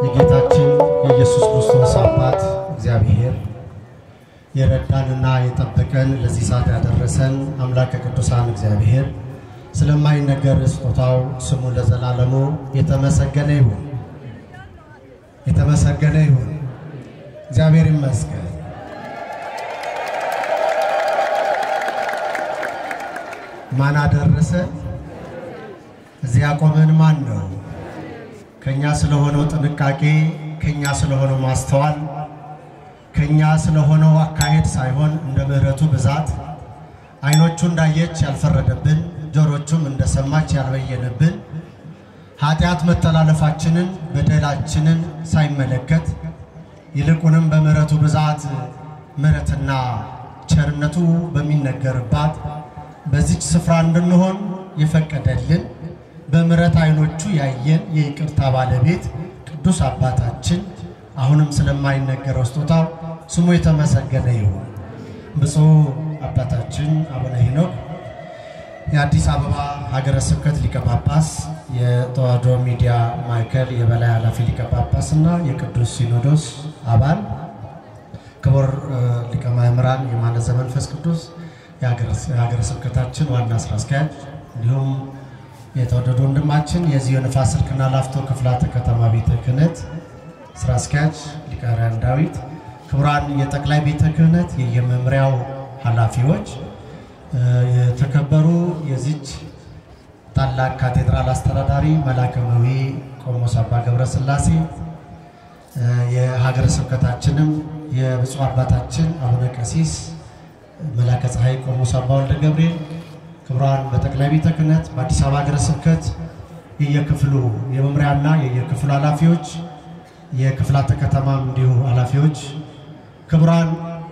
የጌታችን የኢየሱስ ክርስቶስ አባት እግዚአብሔር የረዳንና የጠበቀን ለዚህ ሰዓት ያደረሰን አምላከ ቅዱሳን እግዚአብሔር ስለማይነገር ስጦታው ስሙ ለዘላለሙ የተመሰገነ ይሁን፣ የተመሰገነ ይሁን። እግዚአብሔር ይመስገን። ማን አደረሰ? እዚህ ያቆመን ማን ነው? ከኛ ስለሆነው ጥንቃቄ፣ ከኛ ስለሆነው ማስተዋል፣ ከኛ ስለሆነው አካሄድ ሳይሆን እንደ ምሕረቱ ብዛት ዓይኖቹ እንዳየች ያልፈረደብን፣ ጆሮቹም እንደሰማች ያልበየነብን ኃጢአት መተላለፋችንን በደላችንን ሳይመለከት ይልቁንም በምሕረቱ ብዛት ምሕረትና ቸርነቱ በሚነገርባት በዚች ስፍራ እንድንሆን የፈቀደልን በምሕረት ዓይኖቹ ያየን የይቅርታ ባለቤት ቅዱስ አባታችን አሁንም ስለማይነገረው ስጦታው ስሙ የተመሰገነ ይሁን። ብፁዕ አባታችን አቡነ ሄኖክ የአዲስ አበባ ሀገረ ስብከት ሊቀ ጳጳስ፣ የተዋሕዶ ሚዲያ ማዕከል የበላይ ኃላፊ ሊቀ ጳጳስ እና የቅዱስ ሲኖዶስ አባል ክቡር ሊቀ ማእምራን የማነ ዘመንፈስ ቅዱስ የሀገረ ስብከታችን ዋና ስራ አስኪያጅ እንዲሁም የተወደዱ ወንድማችን የዚህ የንፋስ ስልክና ላፍቶ ክፍላተ ከተማ ቤተ ክህነት ስራ አስኪያጅ ሊቀ ኅሩያን ዳዊት፣ ክቡራን የጠቅላይ ቤተ ክህነት የየመምሪያው ኃላፊዎች፣ የተከበሩ የዚች ታላቅ ካቴድራል አስተዳዳሪ መላከመዊ ቆሞስ አባ ገብረ ሥላሴ፣ የሀገረ ስብከታችንም የብፁዕ አባታችን አቡነ ቀሲስ መላከ ፀሐይ ቆሞስ አባ ወልደ ገብርኤል ክቡራን በጠቅላይ ቤተ ክህነት በአዲስ አበባ ሀገረ ስብከት የየክፍሉ የመምሪያና የየክፍሉ ኃላፊዎች የክፍላተ ከተማም እንዲሁ ኃላፊዎች ክቡራን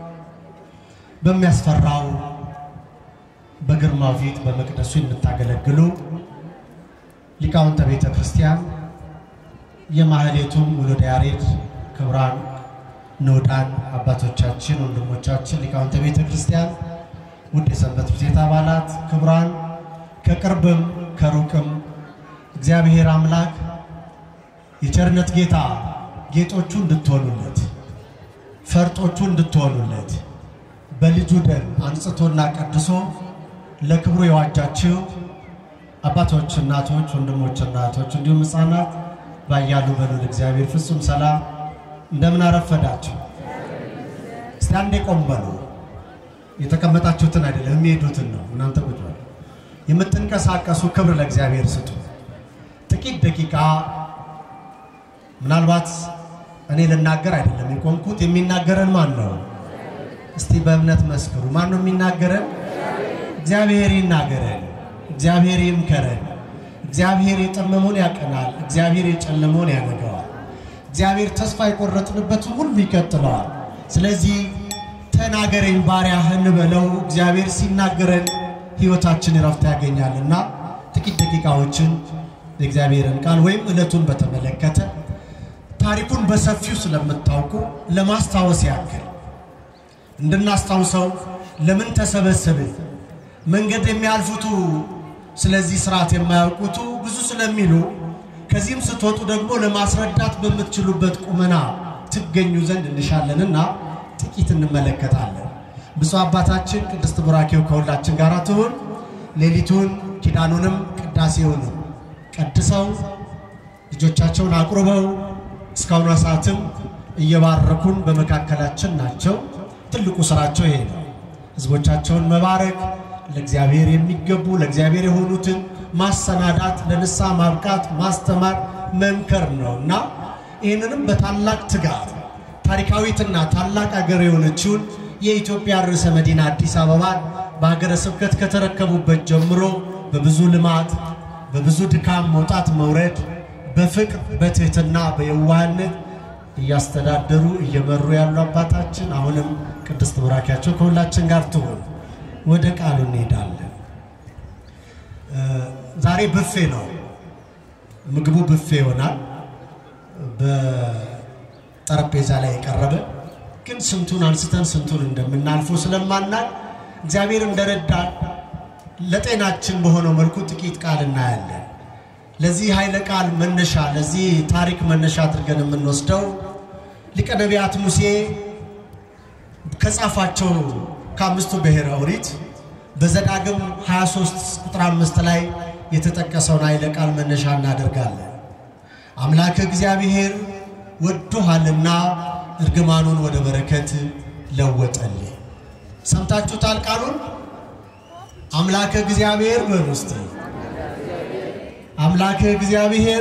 በሚያስፈራው በግርማው ፊት በመቅደሱ የምታገለግሉ ሊቃውንተ ቤተ ክርስቲያን የማህሌቱም ውሉደ ያሬድ ክቡራን ንዑዳን አባቶቻችን ወንድሞቻችን ሊቃውንተ ቤተ ክርስቲያን ውድ የሰንበት ትምህርት ቤት አባላት ክቡራን ከቅርብም ከሩቅም እግዚአብሔር አምላክ የቸርነት ጌታ ጌጦቹ እንድትሆኑለት ፈርጦቹ እንድትሆኑለት በልጁ ደም አንጽቶና ቀድሶ ለክብሩ የዋጃችሁ አባቶች፣ እናቶች፣ ወንድሞች፣ እናቶች እንዲሁም ሕፃናት ባያሉ በሉል እግዚአብሔር ፍጹም ሰላም እንደምን አረፈዳችሁ። እስቲ አንዴ ቆም በሉ። የተቀመጣችሁትን አይደለም የሚሄዱትን ነው። እናንተ ቁጭ በሉ። የምትንቀሳቀሱ ክብር ለእግዚአብሔር ስጡ። ጥቂት ደቂቃ ምናልባት እኔ ልናገር አይደለም የቆምኩት። የሚናገረን ማን ነው? እስቲ በእምነት መስክሩ። ማን ነው የሚናገረን? እግዚአብሔር ይናገረን። እግዚአብሔር ይምከረን። እግዚአብሔር የጠመመውን ያቀናል። እግዚአብሔር የጨለመውን ያነገዋል። እግዚአብሔር ተስፋ የቆረጥንበትን ሁሉ ይቀጥለዋል። ስለዚህ ተናገረኝ ባሪያህ እንበለው። እግዚአብሔር ሲናገረን ሕይወታችን እረፍት ያገኛልና ጥቂት ደቂቃዎችን የእግዚአብሔርን ቃል ወይም ዕለቱን በተመለከተ ታሪኩን በሰፊው ስለምታውቁ ለማስታወስ ያክል እንድናስታውሰው ለምን ተሰበሰብን፣ መንገድ የሚያልፉቱ ስለዚህ ስርዓት የማያውቁቱ ብዙ ስለሚሉ ከዚህም ስትወጡ ደግሞ ለማስረዳት በምትችሉበት ቁመና ትገኙ ዘንድ እንሻለንና ጥቂት እንመለከታለን። ብፁዕ አባታችን ቅድስት ቡራኬው ከሁላችን ጋር ትሁን። ሌሊቱን ኪዳኑንም ቅዳሴውንም ቀድሰው ልጆቻቸውን አቁርበው እስካሁኗ ሰዓትም እየባረኩን በመካከላችን ናቸው። ትልቁ ስራቸው ይሄ ነው። ህዝቦቻቸውን መባረክ፣ ለእግዚአብሔር የሚገቡ ለእግዚአብሔር የሆኑትን ማሰናዳት፣ ለንስሐ ማብቃት፣ ማስተማር፣ መምከር ነው እና ይህንንም በታላቅ ትጋት ታሪካዊትና ታላቅ አገር የሆነችውን የኢትዮጵያ ርዕሰ መዲና አዲስ አበባን በሀገረ ስብከት ከተረከቡበት ጀምሮ በብዙ ልማት በብዙ ድካም መውጣት መውረድ በፍቅር በትህትና በየዋህነት እያስተዳደሩ እየመሩ ያሉ አባታችን አሁንም ቅድስት ቡራኪያቸው ከሁላችን ጋር ትሆን። ወደ ቃሉ እንሄዳለን። ዛሬ ብፌ ነው። ምግቡ ብፌ ይሆናል። በጠረጴዛ ላይ የቀረበ ግን ስንቱን አንስተን ስንቱን እንደምናልፈው ስለማናል እግዚአብሔር እንደረዳን ለጤናችን በሆነው መልኩ ጥቂት ቃል እናያለን። ለዚህ ኃይለ ቃል መነሻ ለዚህ ታሪክ መነሻ አድርገን የምንወስደው ሊቀ ነቢያት ሙሴ ከጻፋቸው ከአምስቱ ብሔረ ኦሪት በዘዳግም 23 ቁጥር 5 ላይ የተጠቀሰውን ኃይለ ቃል መነሻ እናደርጋለን። አምላክ እግዚአብሔር ወዶሃልና እርግማኑን ወደ በረከት ለወጠልህ። ሰምታችሁታል ቃሉን። አምላክ እግዚአብሔር በሉ እስቲ። አምላክ እግዚአብሔር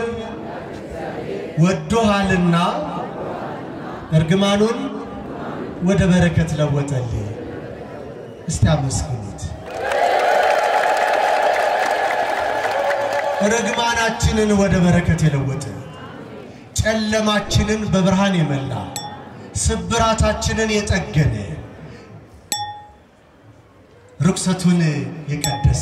ወዶሃልና እርግማኑን ወደ በረከት ለወጠልህ። እስቲ አመስግኑት። ርግማናችንን ወደ በረከት የለወጠ ጨለማችንን በብርሃን የመላ ስብራታችንን የጠገነ ርኩሰቱን የቀደሰ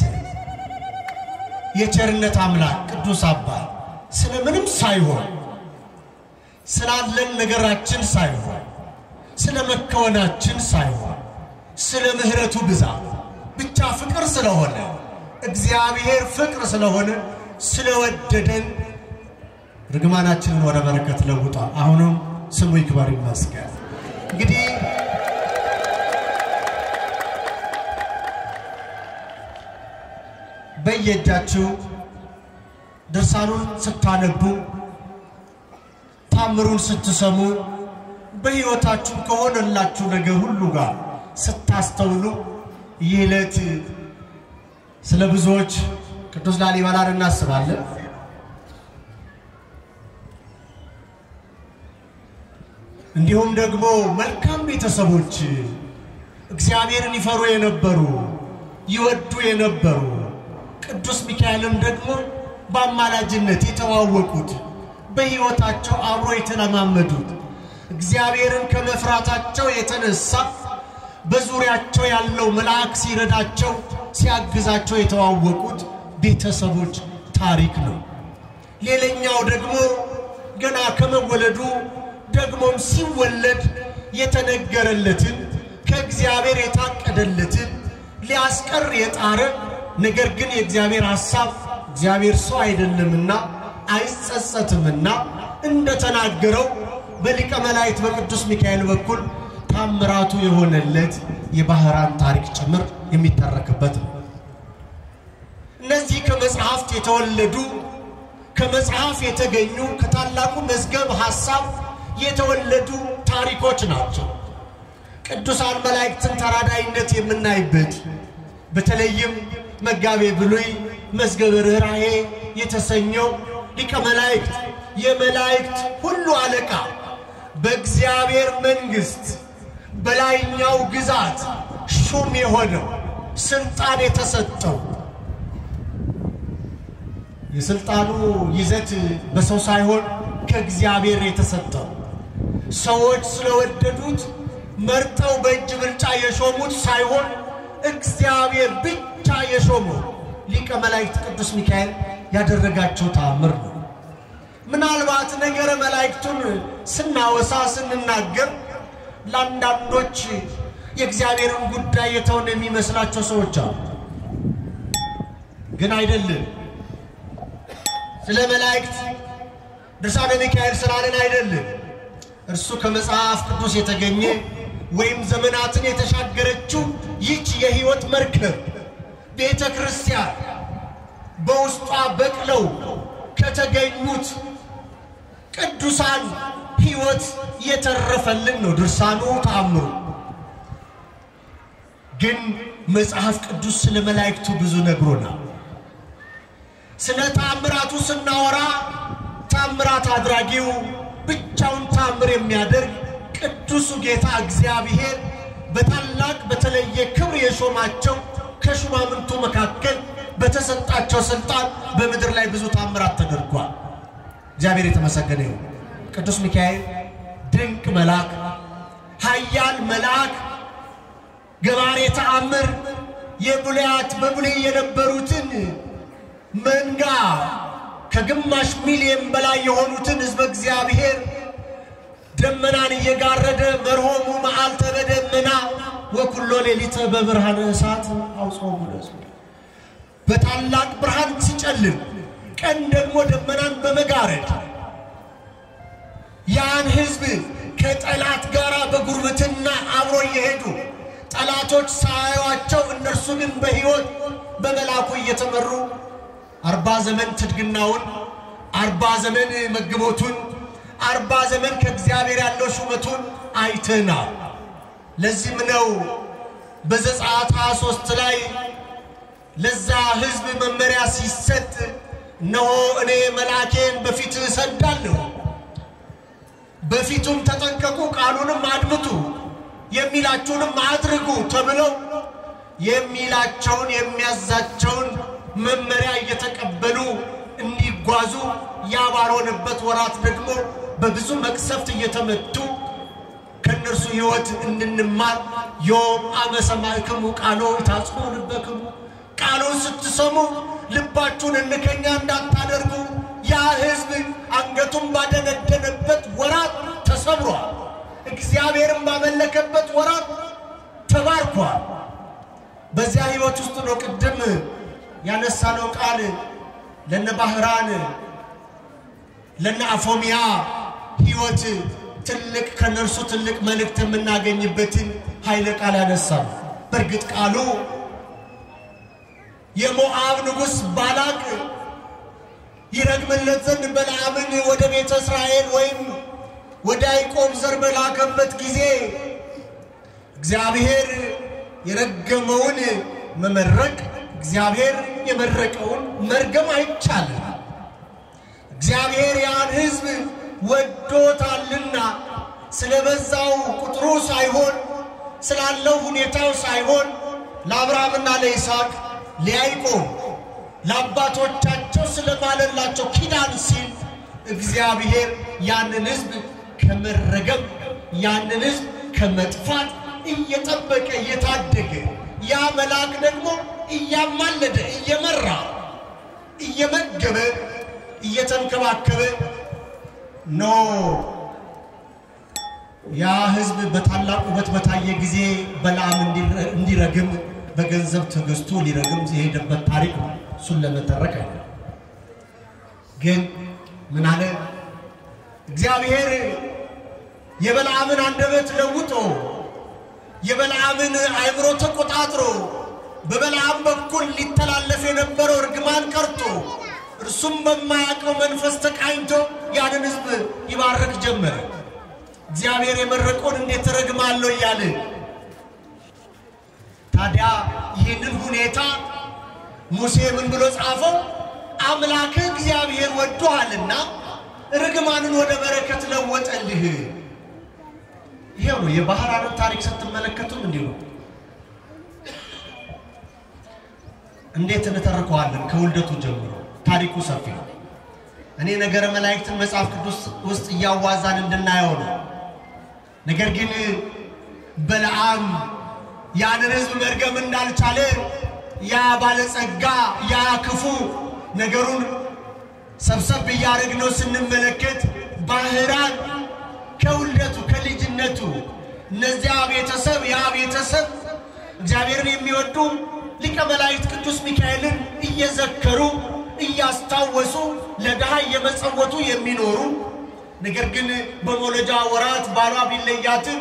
የቸርነት አምላክ ቅዱስ አባት ስለ ምንም ሳይሆን ስላለን ነገራችን ሳይሆን ስለ መከወናችን ሳይሆን ስለ ምሕረቱ ብዛት ብቻ ፍቅር ስለሆነ እግዚአብሔር ፍቅር ስለሆነ ስለወደደን ርግማናችንን ወደ በረከት ለውጧል። አሁንም ስሙ ይክበር ይመስገን። እንግዲህ በየእጃችሁ ድርሳኑን ስታነቡ ታምሩን ስትሰሙ በሕይወታችሁ ከሆነላችሁ ነገር ሁሉ ጋር ስታስተውሉ ይህ ዕለት ስለ ብዙዎች ቅዱስ ላሊበላን እናስባለን። እንዲሁም ደግሞ መልካም ቤተሰቦች እግዚአብሔርን ይፈሩ የነበሩ ይወዱ የነበሩ ቅዱስ ሚካኤልን ደግሞ በአማላጅነት የተዋወቁት በሕይወታቸው አብሮ የተለማመዱት እግዚአብሔርን ከመፍራታቸው የተነሳ በዙሪያቸው ያለው መልአክ ሲረዳቸው ሲያግዛቸው የተዋወቁት ቤተሰቦች ታሪክ ነው። ሌላኛው ደግሞ ገና ከመወለዱ ደግሞም ሲወለድ የተነገረለትን ከእግዚአብሔር የታቀደለትን ሊያስቀር የጣረ ነገር ግን የእግዚአብሔር ሐሳብ እግዚአብሔር ሰው አይደለምና አይጸጸትምና እንደተናገረው በሊቀ መላእክት በቅዱስ ሚካኤል በኩል ታምራቱ የሆነለት የባህራን ታሪክ ጭምር የሚተረክበት ነው። እነዚህ ከመጽሐፍት የተወለዱ ከመጽሐፍ የተገኙ ከታላቁ መዝገብ ሐሳብ የተወለዱ ታሪኮች ናቸው። ቅዱሳን መላእክትን ተራዳይነት የምናይበት በተለይም መጋቤ ብሉይ መዝገበ ርኅራኄ የተሰኘው ሊቀ መላእክት የመላእክት ሁሉ አለቃ በእግዚአብሔር መንግሥት በላይኛው ግዛት ሹም የሆነው ስልጣን የተሰጠው የስልጣኑ ይዘት በሰው ሳይሆን ከእግዚአብሔር የተሰጠው ሰዎች ስለወደዱት መርጠው በእጅ ብልጫ የሾሙት ሳይሆን እግዚአብሔር ብቻ የሾመው ሊቀ መላእክት ቅዱስ ሚካኤል ያደረጋቸው ተአምር ነው። ምናልባት ነገረ መላእክቱን ስናወሳ ስንናገር ለአንዳንዶች የእግዚአብሔርን ጉዳይ የተውን የሚመስላቸው ሰዎች አሉ። ግን አይደለም። ስለ መላእክት ድርሳነ ሚካኤል ስላለን አይደለም። እርሱ ከመጽሐፍ ቅዱስ የተገኘ ወይም ዘመናትን የተሻገረችው ይህች የሕይወት መርከብ ቤተ ክርስቲያን በውስጧ በቅለው ከተገኙት ቅዱሳን ሕይወት የተረፈልን ነው ድርሳኑ ተአምሩ። ግን መጽሐፍ ቅዱስ ስለ መላእክቱ ብዙ ነግሮናል። ስለ ታምራቱ ስናወራ ታምራት አድራጊው ብቻውን ታምር የሚያደርግ ቅዱሱ ጌታ እግዚአብሔር በታላቅ በተለየ ክብር የሾማቸው ከሹማምንቱ መካከል በተሰጣቸው ስልጣን በምድር ላይ ብዙ ታምራት ተደርጓል። እግዚአብሔር የተመሰገነ ይሁን። ቅዱስ ሚካኤል ድንቅ መልአክ፣ ኃያል መልአክ፣ ገባሬ ተአምር የብሉያት በብሉይ የነበሩትን መንጋ ከግማሽ ሚሊዮን በላይ የሆኑትን ሕዝበ እግዚአብሔር ደመናን እየጋረደ መርሆሙ መዓልተ በደመና ወኩሎ ሌሊተ በብርሃነ እሳት አውጾሙ ለሕዝቡ በታላቅ ብርሃን ሲጨልም ቀን ደግሞ ደመናን በመጋረድ ያን ሕዝብ ከጠላት ጋር በጉርብትና አብሮ እየሄዱ ጠላቶች ሳያዩአቸው እነርሱ ግን በሕይወት በመልአኩ እየተመሩ አርባ ዘመን ትድግናውን አርባ ዘመን መግቦቱን አርባ ዘመን ከእግዚአብሔር ያለው ሹመቱን አይተናል። ለዚህም ነው በዘጸአት 23 ላይ ለዛ ሕዝብ መመሪያ ሲሰጥ እነሆ እኔ መልአኬን በፊት እሰዳለሁ፣ በፊቱም ተጠንቀቁ፣ ቃሉንም አድምጡ፣ የሚላችሁንም አድርጉ ተብለው የሚላቸውን የሚያዛቸውን መመሪያ እየተቀበሉ እንዲጓዙ ያ ባልሆነበት ወራት ደግሞ በብዙ መቅሰፍት እየተመቱ ከእነርሱ ሕይወት እንድንማር ዮም አመ ሰማዕክሙ ቃሎ ይታጽሑ ልበክሙ ቃሉን ስትሰሙ ልባችሁን እንከኛ እንዳታደርጉ ያ ሕዝብ አንገቱን ባደነደነበት ወራት ተሰብሯል። እግዚአብሔርን ባመለከበት ወራት ተባርኳል። በዚያ ሕይወት ውስጥ ነው ቅድም ያነሳነው ቃል ለነ ባህራን ለነ አፎሚያ ሕይወት ትልቅ ከነርሱ ትልቅ መልእክት የምናገኝበትን ኃይለ ቃል ያነሳል። በእርግጥ ቃሉ የሞዓብ ንጉሥ ባላቅ ይረግምለት ዘንድ በለዓምን ወደ ቤተ እስራኤል ወይም ወደ ያዕቆብ ዘር በላከበት ጊዜ እግዚአብሔር የረገመውን መመረቅ እግዚአብሔር የመረቀውን መርገም አይቻልም። እግዚአብሔር ያን ሕዝብ ወዶታልና ስለበዛው ቁጥሩ ሳይሆን ስላለው ሁኔታው ሳይሆን ለአብርሃምና ለይስሐቅ ለያዕቆብ ለአባቶቻቸው ስለማለላቸው ኪዳን ሲል እግዚአብሔር ያንን ሕዝብ ከመረገም ያንን ሕዝብ ከመጥፋት እየጠበቀ እየታደገ ያ መልአክ ደግሞ እያማለደ እየመራ እየመገበ እየተንከባከበ ኖ ያ ሕዝብ በታላቅ ውበት በታየ ጊዜ በለዓም እንዲረግም በገንዘብ ተገዝቶ ሊረግም የሄደበት ታሪክ ነው። እሱን ለመተረክ አይደለም። ግን ምን አለ እግዚአብሔር የበለዓምን አንደበት ለውጦ የበለዓምን አእምሮ ተቆጣጥሮ በበለዓም በኩል ሊተላለፍ የነበረው እርግማን ቀርቶ እርሱም በማያውቀው መንፈስ ተቃኝቶ ያንን ሕዝብ ይባረክ ጀመረ። እግዚአብሔር የመረቀውን እንዴት እረግማለሁ እያለ ታዲያ ይህንን ሁኔታ ሙሴ ምን ብሎ ጻፈው? አምላክህ እግዚአብሔር ወዶሃልና ርግማንን ወደ በረከት ለወጠልህ። ይሄው ነው የባህራንን ታሪክ ስትመለከቱም እንዲሁ እንዴት እንተርከዋለን? ከውልደቱ ጀምሮ ታሪኩ ሰፊ ነው። እኔ ነገረ መላእክትን መጽሐፍ ቅዱስ ውስጥ እያዋዛን እንድናየው ነው። ነገር ግን በለዓም ያንን ሕዝብ መርገም እንዳልቻለ ያ ባለጸጋ ያ ክፉ ነገሩን ሰብሰብ እያደረግነው ስንመለከት ባህራን ከውልደቱ ከልጅነቱ እነዚያ ቤተሰብ ያ ቤተሰብ እግዚአብሔርን የሚወዱ ሊቀ መላእክት ቅዱስ ሚካኤልን እየዘከሩ እያስታወሱ ለድሃ እየመጸወቱ የሚኖሩ ነገር ግን በመውለጃ ወራት ባሏ ቢለያትም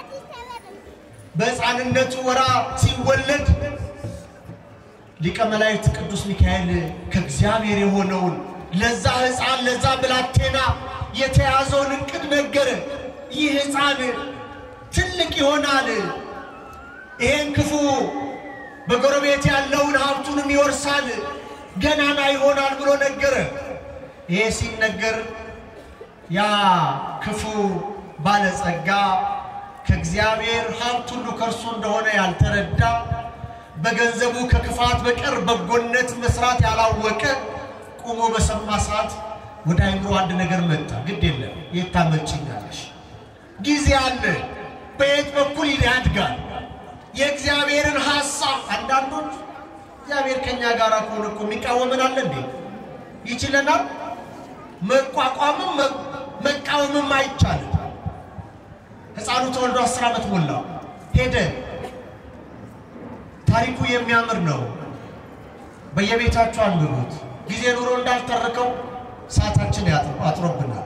በሕፃንነቱ ወራ ሲወለድ ሊቀ መላእክት ቅዱስ ሚካኤል ከእግዚአብሔር የሆነውን ለዛ ሕፃን ለዛ ብላቴና የተያዘውን ዕቅድ ነገረ። ይህ ሕፃን ትልቅ ይሆናል፣ ይሄን ክፉ በጎረቤት ያለውን ሀብቱንም ይወርሳል፣ ገናና ይሆናል ብሎ ነገረ። ይሄ ሲነገር ያ ክፉ ባለጸጋ ከእግዚአብሔር ሀብት ሁሉ ከእርሱ እንደሆነ ያልተረዳ በገንዘቡ ከክፋት በቀር በጎነት መስራት ያላወቀ ቆሞ በሰማ ሰዓት ወደ አይምሮ አንድ ነገር መጣ። ግድ የለም የት ታመጪኛለሽ? ጊዜ አለ። በየት በኩል ያድጋል? የእግዚአብሔርን ሐሳብ አንዳንዶች እግዚአብሔር ከእኛ ጋር ከሆነ እኮ የሚቃወመን አለ እንዴ? ይችለናል። መቋቋምም መቃወምም አይቻልም። ሕፃኑ ተወልዶ አስር ዓመት ሞላው ሄደ። ታሪኩ የሚያምር ነው። በየቤታችሁ አንብቡት። ጊዜ ኑሮ እንዳልተረከው ሰዓታችን አጥሮብናል።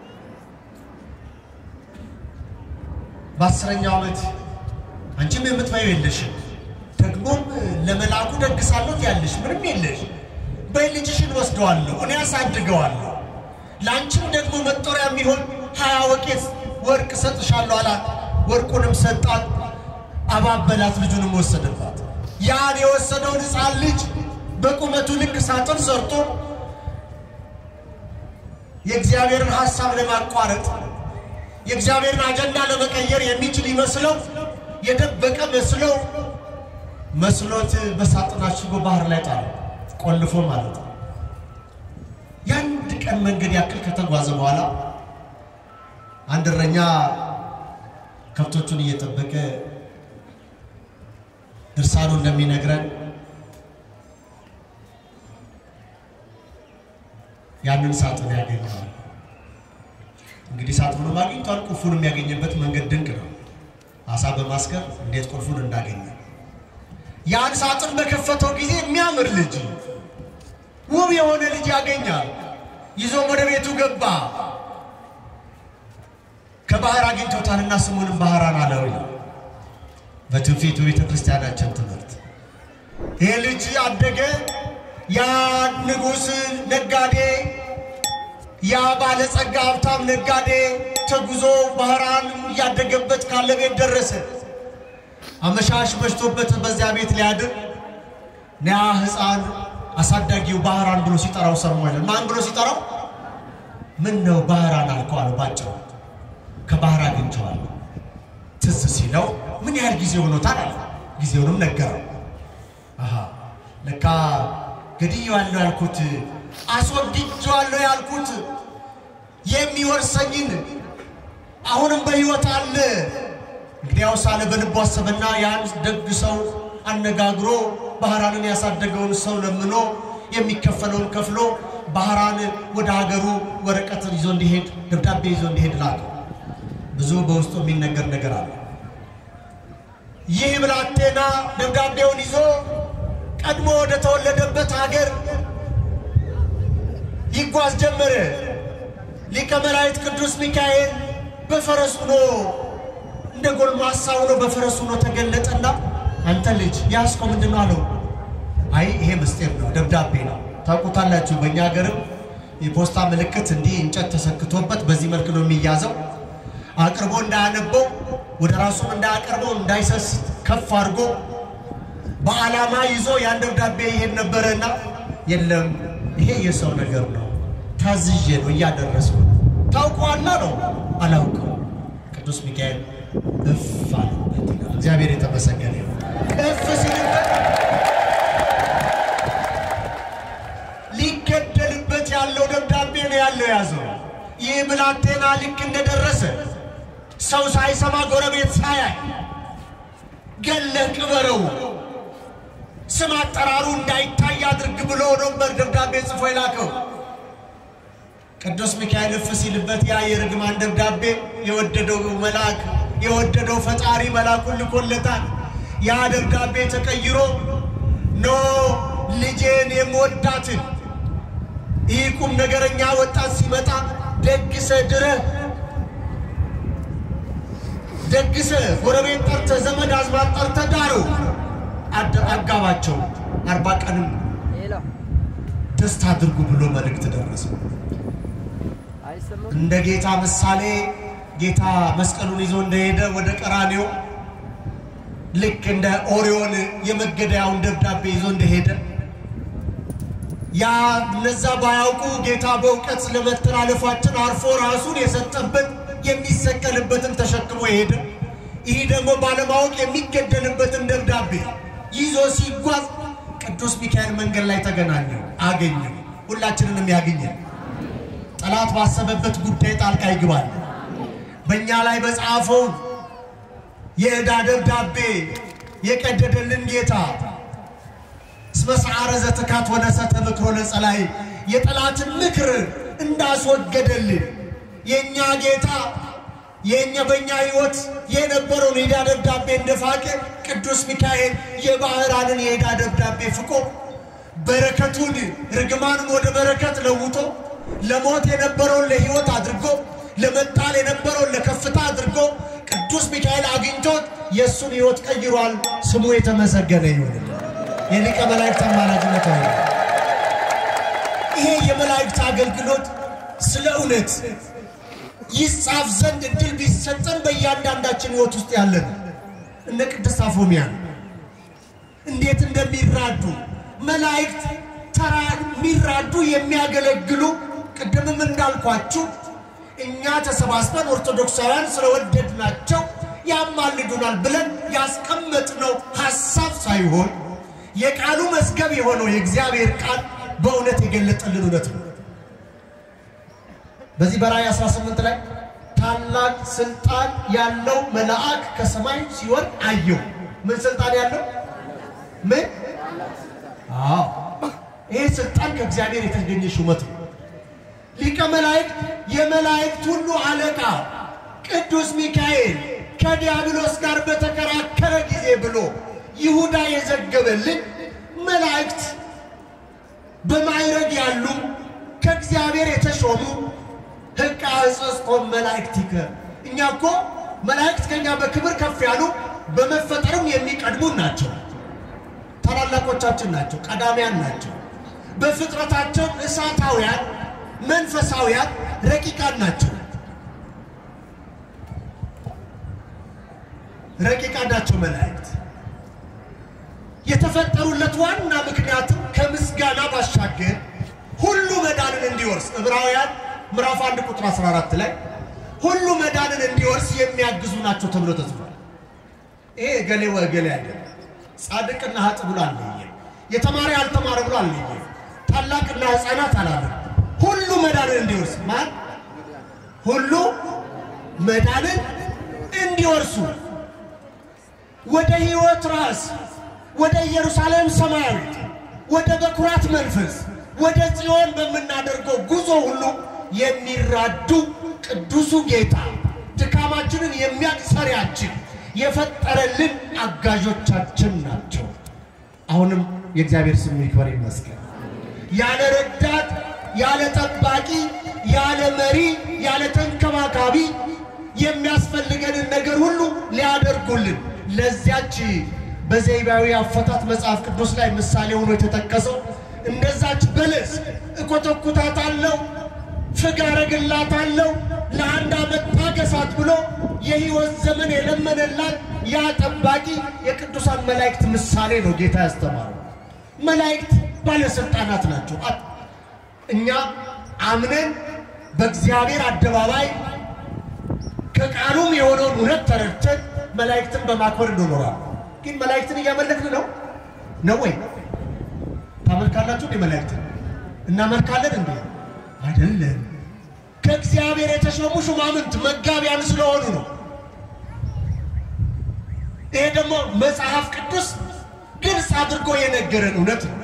በአስረኛው ዓመት አንቺም የምትበይው የለሽም፣ ደግሞም ለመልአኩ ደግሳለሁ ያለሽ ምንም የለሽ። በይ ልጅሽን ወስደዋለሁ፣ እኔ ያሳድገዋለሁ፣ ለአንቺም ደግሞ መጦሪያ የሚሆን ሀያ ወቄት ወርቅ ሰጥሻለሁ አላት። ወርቁንም ሰጣት፣ አባበላት፣ ልጁንም ወሰደባት። ያን የወሰደውን ሕፃን ልጅ በቁመቱ ልክ ሳጥን ሰርቶ የእግዚአብሔርን ሐሳብ ለማቋረጥ የእግዚአብሔርን አጀንዳ ለመቀየር የሚችል ይመስለው የደበቀ መስለው መስሎት በሳጥን አሽጎ ባህር ላይ ጣለ፣ ቆልፎ ማለት ነው። የአንድ ቀን መንገድ ያክል ከተጓዘ በኋላ አንድ እረኛ ከብቶቹን እየጠበቀ ድርሳኑ እንደሚነግረን ያንን ሳጥን ያገኘዋል። እንግዲህ ሳጥኑንም አግኝቷል። ቁልፉን የሚያገኝበት መንገድ ድንቅ ነው። አሳ በማስገር እንዴት ቁልፉን እንዳገኘ ያን ሳጥን በከፈተው ጊዜ የሚያምር ልጅ ውብ የሆነ ልጅ ያገኛል። ይዞም ወደ ቤቱ ገባ። ከባህር አግኝቶታልና ስሙንም ባህራን አለው ይላል በትውፊቱ ቤተ ክርስቲያናችን ትምህርት። ይሄ ልጅ አደገ። ያ ንጉሥ ነጋዴ፣ ያ ባለጸጋ ሀብታም ነጋዴ ተጉዞ ባህራን እያደገበት ካለ ቤት ደረሰ። አመሻሽ መሽቶበት በዚያ ቤት ሊያድር ያ ሕፃን አሳዳጊው ባህራን ብሎ ሲጠራው ሰማለ። ማን ብሎ ሲጠራው? ምን ነው ባህራን አልከው አለው ባጭሩ። ከባህር አግኝቼዋለሁ። ትዝ ሲለው ምን ያህል ጊዜ ሆኖታል አለ። ጊዜውንም ነገረው። አሃ ለካ ገድዬዋለሁ ያልኩት አስወግጄዋለሁ ያልኩት የሚወርሰኝን አሁንም በሕይወት አለ። እንግዲያው ሳለ በልቡ አሰበና ያን ደግ ሰው አነጋግሮ ባህራንን ያሳደገውን ሰው ለምኖ የሚከፈለውን ከፍሎ ባህራን ወደ ሀገሩ ወረቀት ይዞ እንዲሄድ ደብዳቤ ይዞ እንዲሄድ ላከ። ብዙ በውስጡ የሚነገር ነገር አለ። ይህ ብላቴና ደብዳቤውን ይዞ ቀድሞ ወደ ተወለደበት ሀገር ይጓዝ ጀመረ። ሊቀ መላእክት ቅዱስ ሚካኤል በፈረስ ሆኖ እንደ ጎልማሳ ሆኖ በፈረስ ሆኖ ተገለጠና አንተ ልጅ ያዝከው ምንድን ነው አለው። አይ ይሄ ምስጢር ነው፣ ደብዳቤ ነው። ታውቁታላችሁ። በእኛ ሀገርም የፖስታ ምልክት እንዲህ እንጨት ተሰክቶበት በዚህ መልክ ነው የሚያዘው። አቅርቦ እንዳያነበው ወደ ራሱም እንዳያቀርበው እንዳይሰስት ከፍ አድርጎ በዓላማ ይዞ ያን ደብዳቤ ይሄድ ነበረና የለም ይሄ የሰው ነገር ነው፣ ታዝዤ ነው እያደረስኩ ታውቀዋላ ነው አላውቀው። ቅዱስ ሚካኤል እፍ አለበት ይላል። እግዚአብሔር የተመሰገነ ይሁን። እፍ ሲልበት ሊገደልበት ያለው ደብዳቤ ነው ያለው ያዘው። ይህ ብላቴና ልክ እንደደረሰ ሰው ሳይሰማ ጎረቤት ሳያይ ገለህ ቅበረው ስም አጠራሩ እንዳይታይ አድርግ ብሎ ነበር ደብዳቤ ጽፎ የላከው። ቅዱስ ሚካኤል እፍ ሲልበት ያ የርግማን ደብዳቤ የወደደው መልአክ የወደደው ፈጣሪ መልአኩን ልኮለታል። ያ ደብዳቤ ተቀይሮ ኖ ልጄን የምወዳትን ይህ ቁም ነገረኛ ወጣት ሲመጣ ደግሰ ድረህ ደግሰ ጎረቤት ጠርተ ዘመድ አዝማድ ጠርተ ዳሩ አጋባቸው አርባ ቀንም ደስታ አድርጉ ብሎ መልእክት ደረሰ። እንደ ጌታ ምሳሌ ጌታ መስቀሉን ይዞ እንደሄደ ወደ ቀራንዮ ልክ እንደ ኦሪዮን የመገደያውን ደብዳቤ ይዞ እንደሄደ ያ እነዛ ባያውቁ ጌታ በእውቀት ለመተላለፋችን አርፎ ራሱን የሰጠበት የሚሰቀልበትን ተሸክሞ የሄደ ይህ ደግሞ ባለማወቅ የሚገደልበትን ደብዳቤ ይዞ ሲጓዝ ቅዱስ ሚካኤል መንገድ ላይ ተገናኘው፣ አገኘው። ሁላችንንም ያገኘን። ጠላት ባሰበበት ጉዳይ ጣልቃ ይግባል። በእኛ ላይ በጻፈው የዕዳ ደብዳቤ የቀደደልን ጌታ እስመ ሰዓረ ዘትካት ወነሰተ ምክሮ ለጸላይ የጠላትን ምክር እንዳስወገደልን የእኛ ጌታ የእኛ በእኛ ሕይወት የነበረውን የዕዳ ደብዳቤ እንደፋቀ ቅዱስ ሚካኤል የባህራንን የዕዳ ደብዳቤ ፍቆ በረከቱን ርግማኑን ወደ በረከት ለውጦ ለሞት የነበረውን ለሕይወት አድርጎ ለመጣል የነበረውን ለከፍታ አድርጎ ቅዱስ ሚካኤል አግኝቶት የእሱን ሕይወት ቀይሯል። ስሙ የተመሰገነ ይሁን። የሊቀ መላእክት አማላጅነት ሆነ። ይሄ የመላእክት አገልግሎት ስለ እውነት ይጻፍ ዘንድ እድል ቢሰጠን በእያንዳንዳችን ሕይወት ውስጥ ያለ ነው። እነ ቅድስት አፎሚያ እንዴት እንደሚራዱ መላእክት ተራ የሚራዱ የሚያገለግሉ ቅድምም እንዳልኳችሁ እኛ ተሰባስበን ኦርቶዶክሳውያን ስለወደድናቸው ያማልዱናል ብለን ያስቀመጥነው ሐሳብ ሳይሆን የቃሉ መዝገብ የሆነው የእግዚአብሔር ቃል በእውነት የገለጠልን እውነት ነው። በዚህ በራእይ 18 ላይ ታላቅ ስልጣን ያለው መልአክ ከሰማይ ሲወርድ አየሁ። ምን ስልጣን ያለው ምን? አዎ ይሄ ስልጣን ከእግዚአብሔር የተገኘ ሹመት ነው። ሊቀ መላእክት የመላእክት ሁሉ አለቃ ቅዱስ ሚካኤል ከዲያብሎስ ጋር በተከራከረ ጊዜ ብሎ ይሁዳ የዘገበልን መላእክት በማዕረግ ያሉ ከእግዚአብሔር የተሾሙ ሕቃ ሕጽጽኮም መላእክቲከ እኛ እኮ መላእክት ከኛ በክብር ከፍ ያሉ በመፈጠርም የሚቀድሙን ናቸው። ታላላቆቻችን ናቸው፣ ቀዳሚያን ናቸው። በፍጥረታቸው እሳታውያን፣ መንፈሳውያን፣ ረቂቃን ናቸው። ረቂቃን ናቸው መላእክት። የተፈጠሩለት ዋና ምክንያትም ከምስጋና ባሻገር ሁሉ መዳንን እንዲወርስ ዕብራውያን ምዕራፍ 1 ቁጥር 14 ላይ ሁሉ መዳንን እንዲወርስ የሚያግዙ ናቸው ተብሎ ተጽፏል። ይሄ እገሌ ወእገሌ አይደለም። ጻድቅና ሀጥ ብሎ አለየ፣ የተማረ ያልተማረ ብሎ አለየ፣ ታላቅና ሕፃናት አላለም። ሁሉ መዳንን እንዲወርስ ማን ሁሉ መዳንን እንዲወርሱ ወደ ሕይወት ራስ ወደ ኢየሩሳሌም ሰማያዊት ወደ በኩራት መንፈስ ወደ ጽዮን በምናደርገው ጉዞ ሁሉ የሚራዱ ቅዱሱ ጌታ ድካማችንን የሚያቅሰሪያችን የፈጠረልን አጋዦቻችን ናቸው። አሁንም የእግዚአብሔር ስም ይክበር ይመስገን። ያለ ረዳት፣ ያለ ጠባቂ፣ ያለ መሪ፣ ያለ ተንከባካቢ የሚያስፈልገንን ነገር ሁሉ ሊያደርጉልን ለዚያች በዘይባዊ አፈታት መጽሐፍ ቅዱስ ላይ ምሳሌ ሆኖ የተጠቀሰው እንደዛች በለስ እኮተኩታታለሁ፣ ፍግ አረግላታለሁ፣ ለአንድ ዓመት ታገሳት ብሎ የሕይወት ዘመን የለመነላት ያ ጠባቂ የቅዱሳን መላእክት ምሳሌ ነው ጌታ ያስተማረው። መላእክት ባለሥልጣናት ናቸው። እኛ አምነን በእግዚአብሔር አደባባይ ከቃሉም የሆነውን እውነት ተረድተን መላእክትን በማክበር እንኖራለን። ግን መላእክትን እያመለክን ነው ነው ወይ? ታመልካላችሁ እንዴ? መላእክትን እናመልካለን እንዴ? አይደለም። ከእግዚአብሔር የተሾሙ ሹማምንት መጋቢያን ስለሆኑ ነው። ይሄ ደግሞ መጽሐፍ ቅዱስ ግልጽ አድርጎ የነገረን እውነት ነው።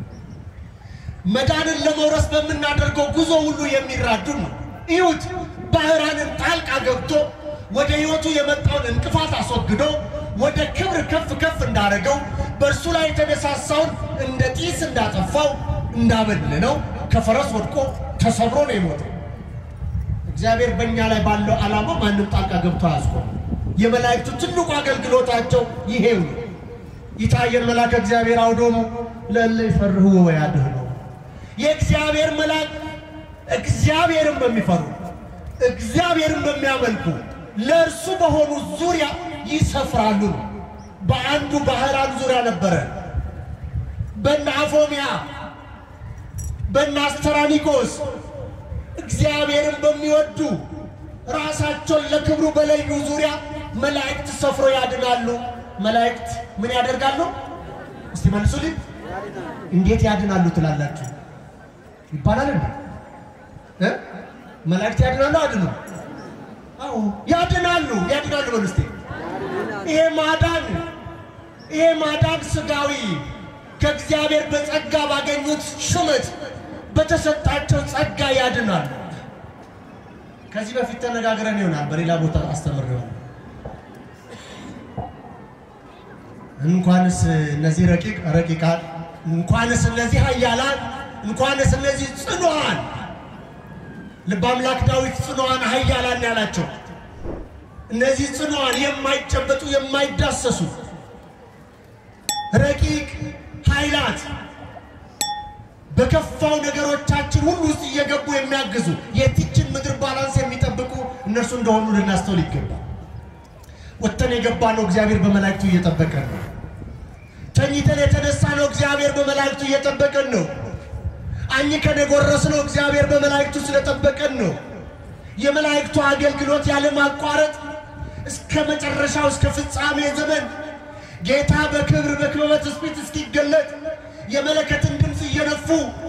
መዳንን ለመውረስ በምናደርገው ጉዞ ሁሉ የሚራዱን ነው። ይሁት ባህራንን ጣልቃ ገብቶ ወደ ሕይወቱ የመጣውን እንቅፋት አስወግዶ ወደ ክብር ከፍ ከፍ እንዳደረገው በእርሱ ላይ የተነሳሳውን እንደ ጢስ እንዳጠፋው እንዳበለነው ከፈረስ ወድቆ ተሰብሮ ነው የሞተው። እግዚአብሔር በእኛ ላይ ባለው ዓላማ ማንም ጣልቃ ገብቶ አያስቆም። የመላእክቱ ትልቁ አገልግሎታቸው ይሄው ነው። ይታየን መልአከ እግዚአብሔር አውዶሙ ለእለ ይፈርህዎ ወያድኅኑ የእግዚአብሔር መልአክ እግዚአብሔርን በሚፈሩ እግዚአብሔርን በሚያመልኩ ለእርሱ በሆኑ ዙሪያ ይሰፍራሉ ነው። በአንዱ ባህራን ዙሪያ ነበረ። በነ አፎሚያ በነ አስተራኒቆስ እግዚአብሔርን በሚወዱ ራሳቸውን ለክብሩ በለዩ ዙሪያ መላእክት ሰፍሮ ያድናሉ። መላእክት ምን ያደርጋሉ? እስቲ መልሱልኝ። እንዴት ያድናሉ ትላላችሁ? ይባላል እንዴ? እ መላእክት ያድናሉ? አድኑ? አዎ ያድናሉ። ያድናሉ በሉ እስቲ። ይሄ ማዳን ይሄ ማዳን ስጋዊ ከእግዚአብሔር በጸጋ ባገኙት ሹመት በተሰጣቸው ጸጋ ያድናሉ። ከዚህ በፊት ተነጋግረን ይሆናል፣ በሌላ ቦታ አስተምር ይሆናል። እንኳንስ እነዚህ ረቂቅ ረቂቃን እንኳንስ እነዚህ ኃያላን እንኳንስ እነዚህ ጽኑዓን ልበ አምላክ ዳዊት ጽኑዓን ኃያላን ያላቸው እነዚህ ጽኑዓን የማይጨበጡ የማይዳሰሱ ረቂቅ ኃይላት በከፋው ነገሮቻችን ሁሉ ውስጥ እየገቡ የሚያግዙ የዚችን ምድር ባላንስ የሚጠብቁ እነርሱ እንደሆኑ ልናስተውል ይገባል። ወጥተን የገባ ነው እግዚአብሔር በመላእክቱ እየጠበቀን ነው። ተኝተን የተነሳ ነው እግዚአብሔር በመላእክቱ እየጠበቀን ነው። አኝከን የጎረስ ነው እግዚአብሔር በመላእክቱ ስለጠበቀን ነው። የመላእክቱ አገልግሎት ያለማቋረጥ እስከ መጨረሻው እስከ ፍጻሜ ዘመን ጌታ በክብር በክበበ ትስብእት እስኪገለጥ የመለከትን ድምፅ እየነፉ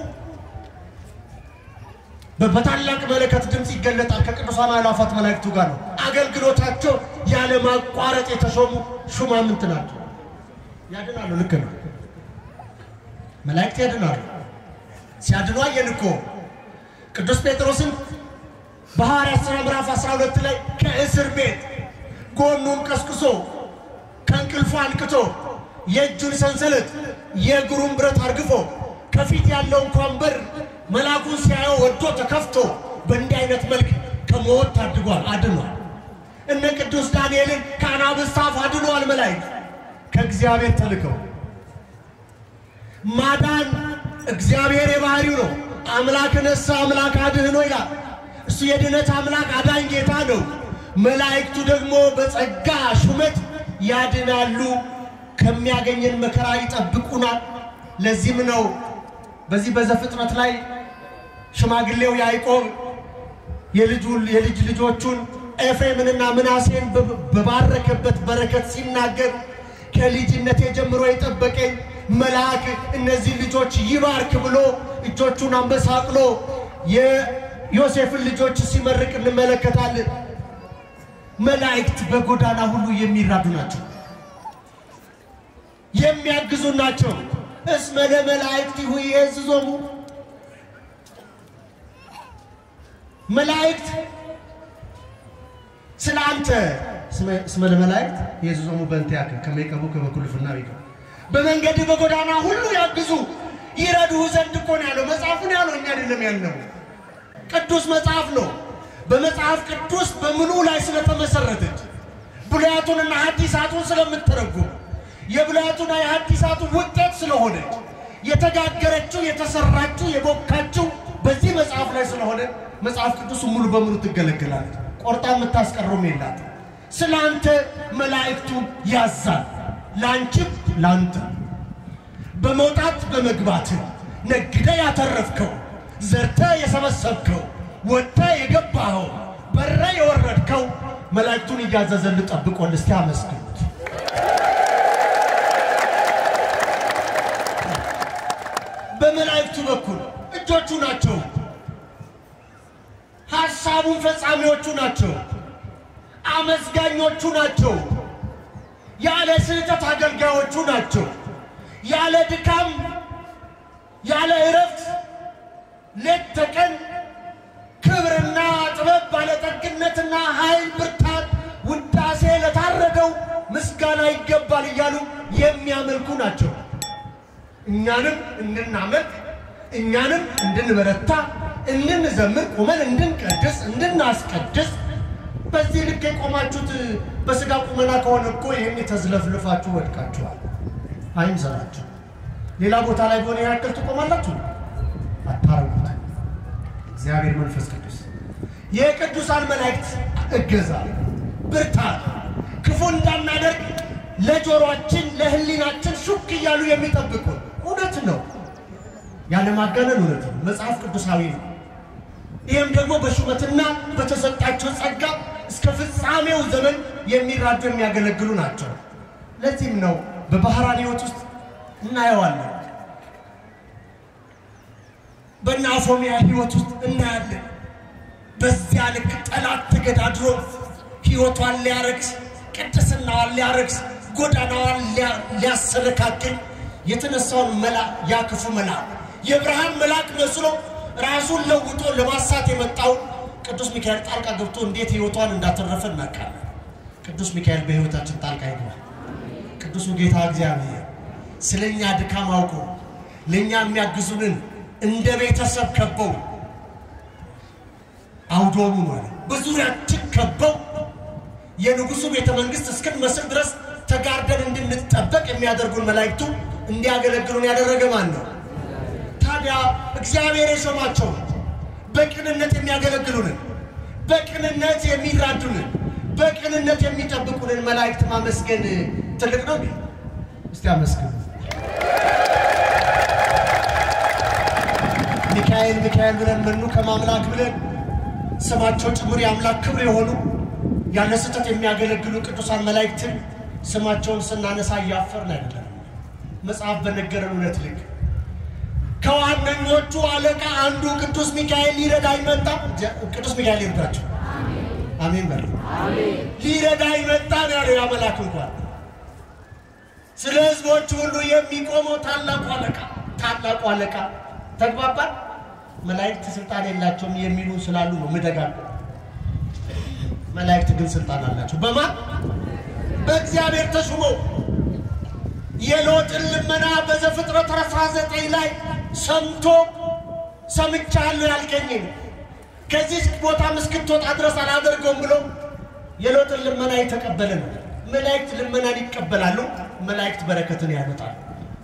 በታላቅ መለከት ድምፅ ይገለጣል። ከቅዱሳን አእላፋት መላእክቱ ጋር ነው። አገልግሎታቸው ያለማቋረጥ የተሾሙ ሹማምንት ናቸው። ያድናሉ። ልክ ነው። መላእክት ያድናሉ። ሲያድኑ አየን እኮ ቅዱስ ጴጥሮስን በሐዋርያት ሥራ ምዕራፍ 12 ላይ ከእስር ቤት ጎኑን ቀስቅሶ ከእንቅልፉ አንቅቶ የእጁን ሰንሰለት የእግሩን ብረት አርግፎ ከፊት ያለውን ኳንበር መልአኩን ሲያየው ወዶ ተከፍቶ በእንዲህ አይነት መልክ ከሞት ታድጓል፣ አድኗል። እነ ቅዱስ ዳንኤልን ከአናብስት አፍ አድኗል። መላእክት ከእግዚአብሔር ተልከው ማዳን እግዚአብሔር የባህሪው ነው። አምላክ ነሳ አምላክ አድህኖ ይላል። እሱ የድነት አምላክ አዳኝ ጌታ ነው። መላእክቱ ደግሞ በጸጋ ሹመት ያድናሉ፣ ከሚያገኘን መከራ ይጠብቁናል። ለዚህም ነው በዚህ በዘፍጥረት ላይ ሽማግሌው ያዕቆብ የልጁን የልጅ ልጆቹን ኤፍሬምንና ምናሴን በባረከበት በረከት ሲናገር ከልጅነቴ ጀምሮ የጠበቀኝ መልአክ እነዚህ ልጆች ይባርክ ብሎ እጆቹን አንበሳቅሎ የዮሴፍን ልጆች ሲመርቅ እንመለከታለን። መላእክት በጎዳና ሁሉ የሚራዱ ናቸው፣ የሚያግዙ ናቸው። እስመ ለመላእክቲሁ ይዔዝዞሙ መላእክት ስለ አንተ እስመ ለመላእክት ይዔዝዞሙ በእንቲአከ ከመ ይቀቡከ በኩሉ ፍናዊከ በመንገድ በጎዳና ሁሉ ያግዙ ይረዱህ ዘንድ እኮ ነው ያለው። መጽሐፉን ያለው እኛ አይደለም ያልነው፣ ቅዱስ መጽሐፍ ነው። በመጽሐፍ ቅዱስ በምኑ ላይ ስለተመሰረተች ብሉያቱንና ሐዲሳቱን ስለምትተረጉም የብሉያቱና የሐዲሳቱ ውጤት ስለሆነች የተጋገረችው የተሰራችው የቦካችው በዚህ መጽሐፍ ላይ ስለሆነ መጽሐፍ ቅዱስ ሙሉ በሙሉ ትገለገላለች። ቆርጣ የምታስቀረውም የላት። ስለ አንተ መላእክቱ ያዛል፣ ለአንቺም ለአንተ በመውጣት በመግባት ነግደ ያተረፍከው ዘርተ የሰበሰብከው ወጥተ የገባኸው በረ የወረድከው መላእክቱን እያዘዘል ጠብቆን እስቲ አመስግኑት። በመላእክቱ በኩል እጆቹ ናቸው። ሐሳቡን ፈጻሚዎቹ ናቸው። አመስጋኞቹ ናቸው። ያለ ስህተት አገልጋዮቹ ናቸው። ያለ ድካም ያለ እረፍት ሌት ተቀን ክብርና ጥበብ ባለጠግነትና ኃይል ብርታት ውዳሴ ለታረደው ምስጋና ይገባል እያሉ የሚያመልኩ ናቸው። እኛንም እንድናመልክ እኛንም እንድንበረታ እንድንዘምር ቁመን እንድንቀድስ እንድናስቀድስ በዚህ ልክ የቆማችሁት በሥጋ ቁመና ከሆነ እኮ ይህን ተዝለፍልፋችሁ ወድቃችኋል። አይምሰላችሁ። ሌላ ቦታ ላይ በሆነ ያክል ትቆማላችሁ፣ አታረጉት። እግዚአብሔር መንፈስ ቅዱስ የቅዱሳን መላእክት እገዛ፣ ብርታት፣ ክፉ እንዳናደርግ ለጆሮአችን ለሕሊናችን ሹክ እያሉ የሚጠብቁን እውነት ነው። ያለማጋነን እውነት ነው። መጽሐፍ ቅዱሳዊ ነው። ይህም ደግሞ በሹመትና በተሰጣቸው ጸጋ እስከ ፍጻሜው ዘመን የሚራዱ የሚያገለግሉ ናቸው። ለዚህም ነው በባህራን ሕይወት ውስጥ እናየዋለን። በእነ አፎሚያ ሕይወት ውስጥ እናያለን። በዚያ ልክ ጠላት ተገዳድሮ ሕይወቷን ሊያረክስ፣ ቅድስናዋን ሊያረክስ፣ ጎዳናዋን ሊያሰነካክል የተነሳውን መላ ያ ክፉ መልአክ የብርሃን መልአክ መስሎ ራሱን ለውጦ ለማሳት የመጣውን ቅዱስ ሚካኤል ጣልቃ ገብቶ እንዴት ሕይወቷን እንዳተረፈ እናውቃለን። ቅዱስ ሚካኤል በሕይወታችን ጣልቃ ይገባል። ቅዱሱ ጌታ እግዚአብሔር ስለ እኛ ድካም አውቆ ለእኛ የሚያግዙንን እንደ ቤተሰብ ከበው አውዶሙ ማለት በዙሪያችን ከበው የንጉሱ ቤተ መንግስት እስክንመስል ድረስ ተጋርደን እንድንጠበቅ የሚያደርጉን መላእክቱ እንዲያገለግሉን ያደረገ ማን ነው? ታዲያ እግዚአብሔር የሾማቸው በቅንነት የሚያገለግሉንን፣ በቅንነት የሚራዱንን፣ በቅንነት የሚጠብቁንን መላእክት ማመስገን ትልቅ ነው። እስቲ አመስግኑ። ሚካኤል ሚካኤል ብለን ምኑ ከማምላክ ብለን ስማቸው ጭምር የአምላክ ክብር የሆኑ ያለ ስህተት የሚያገለግሉ ቅዱሳን መላእክትን ስማቸውን ስናነሳ እያፈርን አይደለም። መጽሐፍ በነገረን እውነት ልክ ከዋነኞቹ አለቃ አንዱ ቅዱስ ሚካኤል ሊረዳ ይመጣ። ቅዱስ ሚካኤል ሊረዳቸው አሜን በሉ። ሊረዳ ይመጣ ነው ያለው ያ መልአክ እንኳን ስለ ሕዝቦች ሁሉ የሚቆመው ታላቁ አለቃ ታላቁ አለቃ ተግባባን። መላእክት ስልጣን የላቸውም የሚሉ ስላሉ ነው ምደጋግ መላእክት ግን ስልጣን አላቸው። በማን በእግዚአብሔር ተሹመው የሎጥን ልመና በዘፍጥረት 19 ላይ ሰምቶ ሰምቻለሁ ያልከኝን ከዚህ ቦታ እስክትወጣ ድረስ አላደርገውም ብሎ የሎጥን ልመና የተቀበለ ነው። መላእክት ልመናን ይቀበላሉ። መላእክት በረከትን ያመጣሉ።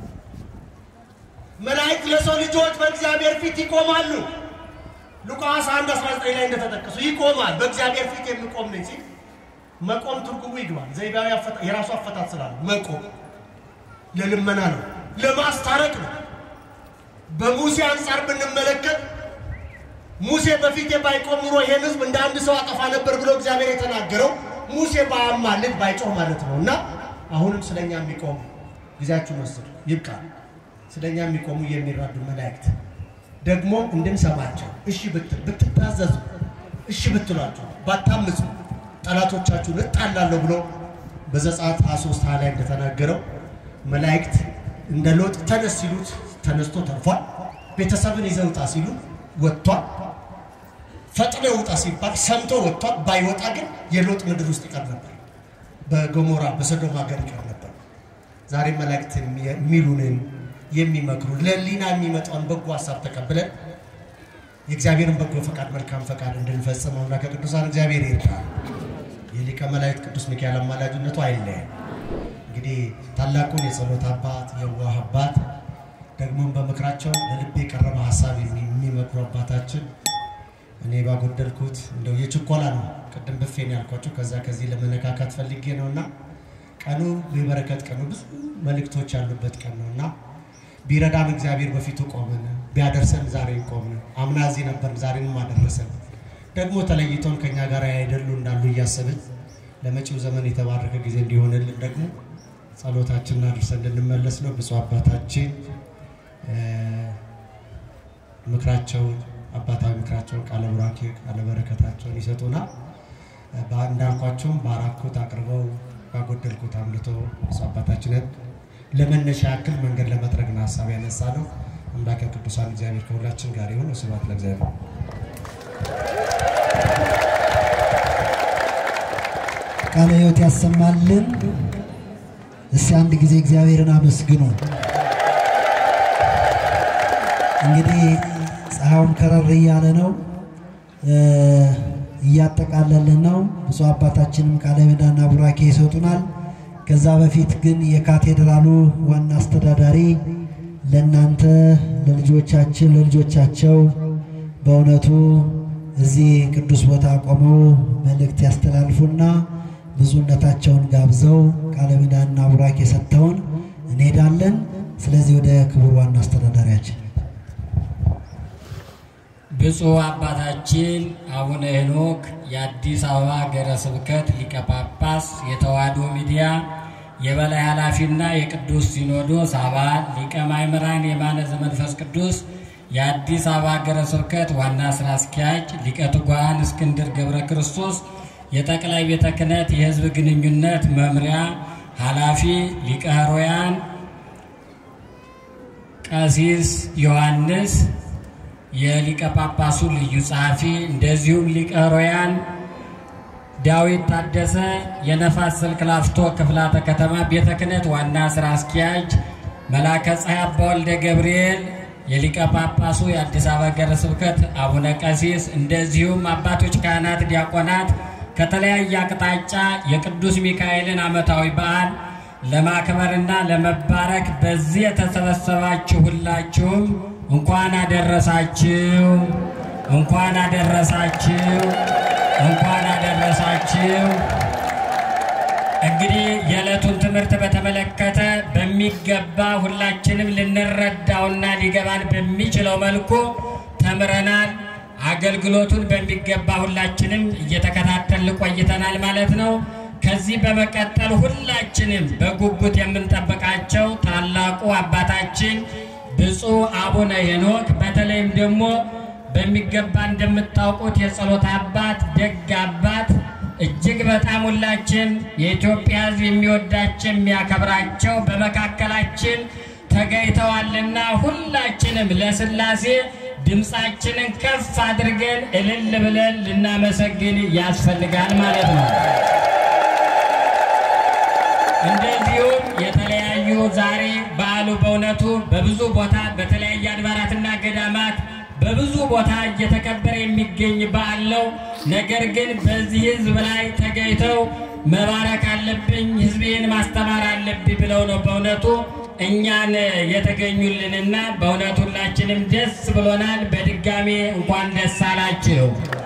መላእክት ለሰው ልጆች በእግዚአብሔር ፊት ይቆማሉ። ሉቃስ 1 19 ላይ እንደተጠቀሱ ይቆማል። በእግዚአብሔር ፊት የሚቆም ነኝ ሲል መቆም ትርጉሙ ይግባል። ዘይቤያዊ የራሱ አፈታት ስላለ መቆም ለልመና ነው፣ ለማስታረቅ ነው። በሙሴ አንጻር ብንመለከት ሙሴ በፊቴ ባይቆም ኑሮ ይሄን ሕዝብ እንደ አንድ ሰው አጠፋ ነበር ብሎ እግዚአብሔር የተናገረው ሙሴ ባያማልድ ባይጮህ ማለት ነው። እና አሁንም ስለኛ የሚቆሙ ጊዜያችሁን ወስዱ፣ ይብቃ። ስለኛ የሚቆሙ የሚራዱ መላእክት ደግሞ እንድንሰማቸው እሺ ብትል ብትታዘዙ እሺ ብትሏቸው ባታምፁ ጠላቶቻችሁን እጣላለሁ ብሎ በዘጸአት 23 ሃያ ላይ እንደተናገረው መላእክት እንደ ሎጥ ተነስ ሲሉት ተነስቶ ተርፏል። ቤተሰብን ይዘህ ውጣ ሲሉ ወጥቷል። ፈጥኖ ውጣ ሲባል ሰምቶ ወጥቷል። ባይወጣ ግን የሎጥ ምድር ውስጥ ይቀር ነበር። በገሞራ በሰዶም ሀገር ይቀር ነበር። ዛሬ መላእክት የሚሉንን የሚመክሩ ለሊና የሚመጣውን በጎ ሀሳብ ተቀብለን የእግዚአብሔርን በጎ ፈቃድ መልካም ፈቃድ እንድንፈጽመው እና ከቅዱሳን እግዚአብሔር ይርዳል። የሊቀ መላእክት ቅዱስ ሚካኤል አማላጅነቱ አይለየን። እንግዲህ ታላቁን የጸሎት አባት የዋህ አባት ደግሞም በምክራቸው ለልቤ የቀረበ ሀሳብ የሚመክሩ አባታችን እኔ ባጎደልኩት እንደው የችኮላ ነው። ቅድም ብፌን ያልኳቸው ከዛ ከዚህ ለመነካካት ፈልጌ ነው እና ቀኑ የበረከት ቀኑ ብዙ መልእክቶች ያሉበት ቀን ነው እና ቢረዳን እግዚአብሔር በፊቱ ቆምን፣ ቢያደርሰን ዛሬ ቆምን። አምና እዚህ ነበር፣ ዛሬንም አደረሰን። ደግሞ ተለይቶን ከኛ ጋር ያይደሉ እንዳሉ እያሰብን ለመጪው ዘመን የተባረከ ጊዜ እንዲሆንልን ደግሞ ጸሎታችንን አድርሰን እንድንመለስ ነው። ብፁዕ አባታችን ምክራቸውን አባታዊ ምክራቸውን ቃለ ቡራኬ ቃለ በረከታቸውን ይሰጡናል። እንዳልኳቸውም ባራኩት አቅርበው ባጎደልኩት አምልቶ ብፁዕ አባታችንን ለመነሻ ያክል መንገድ ለመጥረግ ነው ሀሳብ ያነሳ ነው። አምላከ ቅዱሳን እግዚአብሔር ከሁላችን ጋር ይሁን። ስብሐት ለእግዚአብሔር። ቃለ ሕይወት ያሰማልን። እስቲ አንድ ጊዜ እግዚአብሔርን አመስግኑ። እንግዲህ ፀሐዩም ከረር እያለ ነው፣ እያጠቃለልን ነው። ብፁዕ አባታችንም ቃለ ምዕዳንና ቡራኬ ይሰጡናል። ከዛ በፊት ግን የካቴድራሉ ዋና አስተዳዳሪ ለእናንተ ለልጆቻችን ለልጆቻቸው በእውነቱ እዚህ ቅዱስ ቦታ ቆመው መልእክት ያስተላልፉና ብዙነታቸውን ጋብዘው ቃለ ምዕዳንና ቡራኬ ሰጥተውን እንሄዳለን። ስለዚህ ወደ ክቡር ዋና አስተዳዳሪያችን ብፁዕ አባታችን አቡነ ሄኖክ የአዲስ አበባ ሀገረ ስብከት ሊቀ ጳጳስ የተዋሕዶ ሚዲያ የበላይ ኃላፊና የቅዱስ ሲኖዶስ አባል ሊቀ ማእምራን የማነ ዘመንፈስ ቅዱስ የአዲስ አበባ ሀገረ ስብከት ዋና ስራ አስኪያጅ ሊቀ ትጉሃን እስክንድር ገብረ ክርስቶስ የጠቅላይ ቤተ ክህነት የሕዝብ ግንኙነት መምሪያ ኃላፊ ሊቀ ኅሩያን ቀሲስ ዮሐንስ የሊቀ ጳጳሱ ልዩ ጸሐፊ እንደዚሁም ሊቀ ኅሩያን ዳዊት ታደሰ የነፋስ ስልክ ላፍቶ ክፍላተ ከተማ ቤተ ክህነት ዋና ስራ አስኪያጅ መላከ ፀሐይ አባ ወልደ ገብርኤል የሊቀ ጳጳሱ የአዲስ አበባ ሀገረ ስብከት አቡነ ቀሲስ እንደዚሁም አባቶች ካህናት፣ ዲያቆናት ከተለያየ አቅጣጫ የቅዱስ ሚካኤልን ዓመታዊ በዓል ለማክበርና ለመባረክ በዚህ የተሰበሰባችሁ ሁላችሁም እንኳን አደረሳችሁ፣ እንኳን አደረሳችሁ፣ እንኳን አደረሳችሁ። እንግዲህ የዕለቱን ትምህርት በተመለከተ በሚገባ ሁላችንም ልንረዳውና ሊገባን በሚችለው መልኩ ተምረናል። አገልግሎቱን በሚገባ ሁላችንም እየተከታተልን ቆይተናል ማለት ነው። ከዚህ በመቀጠል ሁላችንም በጉጉት የምንጠብቃቸው ታላቁ አባታችን ብፁዕ አቡነ ሄኖክ በተለይም ደግሞ በሚገባ እንደምታውቁት የጸሎት አባት ደግ አባት እጅግ በጣም ሁላችን የኢትዮጵያ ሕዝብ የሚወዳቸው የሚያከብራቸው በመካከላችን ተገኝተዋልና ሁላችንም ለሥላሴ ድምፃችንን ከፍ አድርገን እልል ብለን ልናመሰግን ያስፈልጋል ማለት ነው። እንደዚሁም የተለያዩ ዛሬ በዓሉ በእውነቱ በብዙ ቦታ በተለያየ አድባራትና ገዳማት በብዙ ቦታ እየተከበረ የሚገኝ በዓል ነው። ነገር ግን በዚህ ህዝብ ላይ ተገኝተው መባረክ አለብኝ፣ ህዝቤን ማስተማር አለብኝ ብለው ነው በእውነቱ እኛን የተገኙልንና በእውነቱ ሁላችንም ደስ ብሎናል። በድጋሜ እንኳን ደስ አላችሁ።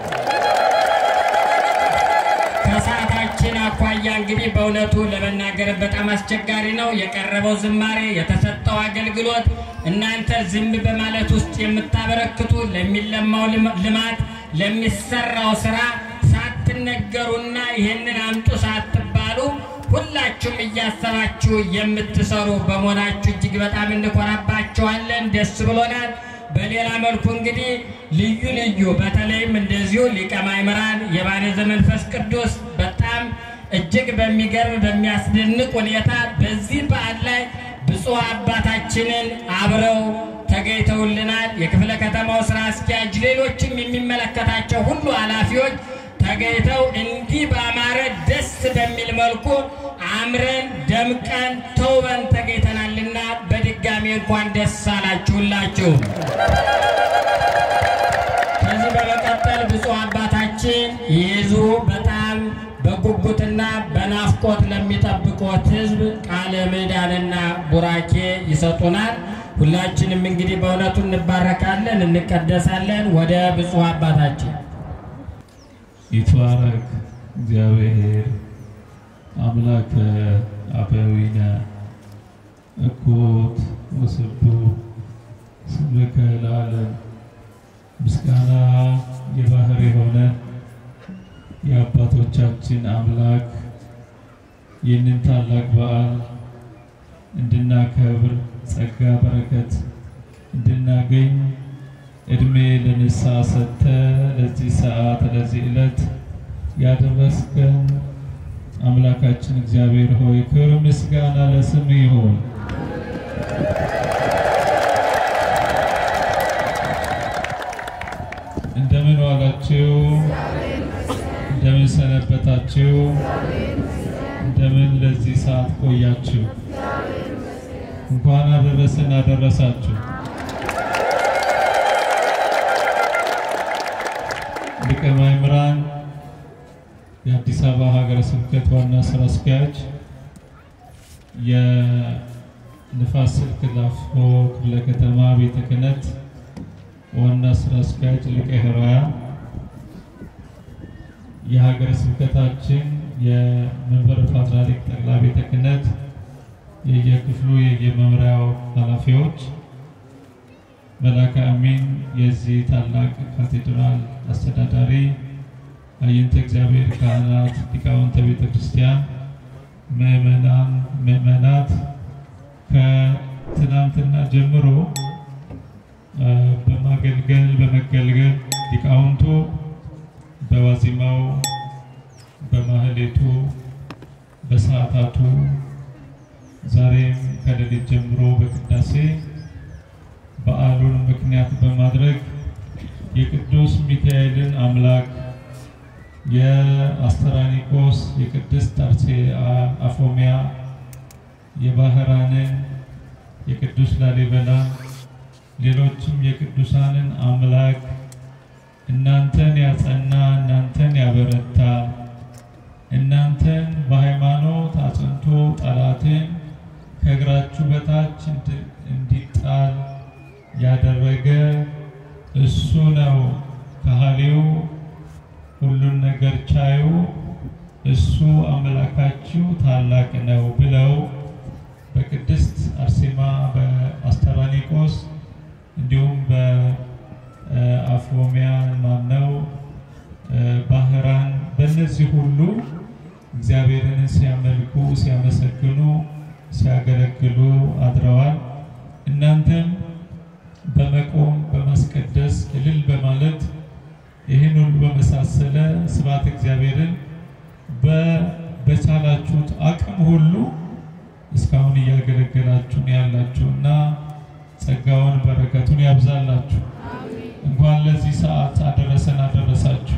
ከሰዓታችን አኳያ እንግዲህ በእውነቱ ለመናገር በጣም አስቸጋሪ ነው። የቀረበው ዝማሬ፣ የተሰጠው አገልግሎት እናንተ ዝም በማለት ውስጥ የምታበረክቱ ለሚለማው ልማት ለሚሰራው ስራ ሳትነገሩና ይህንን አምጡ ሳትባሉ ሁላችሁም እያሰባችሁ የምትሰሩ በመሆናችሁ እጅግ በጣም እንኮራባችኋለን። ደስ ብሎናል። በሌላ መልኩ እንግዲህ ልዩ ልዩ በተለይም እንደዚሁ ሊቀ ማእምራን የባለ ዘመንፈስ ቅዱስ በጣም እጅግ በሚገርም በሚያስደንቅ ሁኔታ በዚህ በዓል ላይ ብፁዕ አባታችንን አብረው ተገኝተውልናል። የክፍለ ከተማው ስራ አስኪያጅ፣ ሌሎችም የሚመለከታቸው ሁሉ ኃላፊዎች ተገኝተው እንዲህ በአማረ ደስ በሚል መልኩ አምረን ደምቀን ተውበን ተገኝተናልና በድጋሚ እንኳን ደስ አላችሁላችሁ። ከዚህ በመቀጠል ብፁዕ አባታችን ይዙ በጣም በጉጉትና በናፍቆት ለሚጠብቁት ሕዝብ ቃለ ምዕዳንና ቡራኬ ይሰጡናል። ሁላችንም እንግዲህ በእውነቱ እንባረካለን፣ እንቀደሳለን። ወደ ብፁዕ አባታችን ይትባረክ እግዚአብሔር አምላከ አበዊነ እኩት ወስዱ ስምከ ለዓለም። ምስጋና የባህር የሆነ የአባቶቻችን አምላክ ይህንን ታላቅ በዓል እንድናከብር ጸጋ በረከት እንድናገኝ እድሜ ለንስሐ ሰጥተ ለዚህ ሰዓት ለዚህ ዕለት ያደረስከን አምላካችን እግዚአብሔር ሆይ ክብር ምስጋና ለስም ይሁን። እንደምን ዋላችሁ? እንደምን ሰነበታችሁ? እንደምን ለዚህ ሰዓት ቆያችሁ? እንኳን አደረሰን አደረሳችሁ። ሊቀ ማእምራን የአዲስ አበባ ሀገረ ስብከት ዋና ስራ አስኪያጅ፣ የንፋስ ስልክ ላፍቶ ክፍለ ከተማ ቤተ ክህነት ዋና ስራ አስኪያጅ ሊቀ ኅሩያን፣ የሀገረ ስብከታችን የመንበረ ፓትርያርክ ጠቅላይ ቤተ ክህነት የየክፍሉ የየመምሪያው ኃላፊዎች መላከ አሚን የዚህ ታላቅ ካቴድራል አስተዳዳሪ፣ አይንተ እግዚአብሔር ካህናት፣ ሊቃውንተ ቤተ ክርስቲያን፣ ምእመናን፣ ምእመናት ከትናንትና ጀምሮ በማገልገል በመገልገል ሊቃውንቱ በዋዜማው በማህሌቱ በሰዓታቱ ዛሬም ከሌሊት ጀምሮ በቅዳሴ በዓሉን ምክንያት በማድረግ የቅዱስ ሚካኤልን አምላክ የአስተራኒቆስ የቅድስት አርሴ አፎሚያ የባህራንን የቅዱስ ላሊበላ ሌሎችም የቅዱሳንን አምላክ እናንተን ያጸና እናንተን ያበረታ እናንተን በሃይማኖት አጽንቶ ጠላትን ከእግራችሁ በታች እንድ- እንዲጣል ያደረገ እሱ ነው። ከሃሊው ሁሉን ነገር ቻዩ እሱ አምላካችሁ ታላቅ ነው ብለው በቅድስት አርሴማ በአስተራኒቆስ እንዲሁም በአፎሚያ ማነው ባህራን በእነዚህ ሁሉ እግዚአብሔርን ሲያመልኩ ሲያመሰግኑ ሲያገለግሉ አድረዋል። እናንተም በመቆም በማስቀደስ እልል በማለት ይህን ሁሉ በመሳሰለ ስብሐት እግዚአብሔርን በ- በቻላችሁት አቅም ሁሉ እስካሁን እያገለገላችሁ ነው ያላችሁና ጸጋውን በረከቱን ያብዛላችሁ። እንኳን ለዚህ ሰዓት አደረሰን አደረሳችሁ።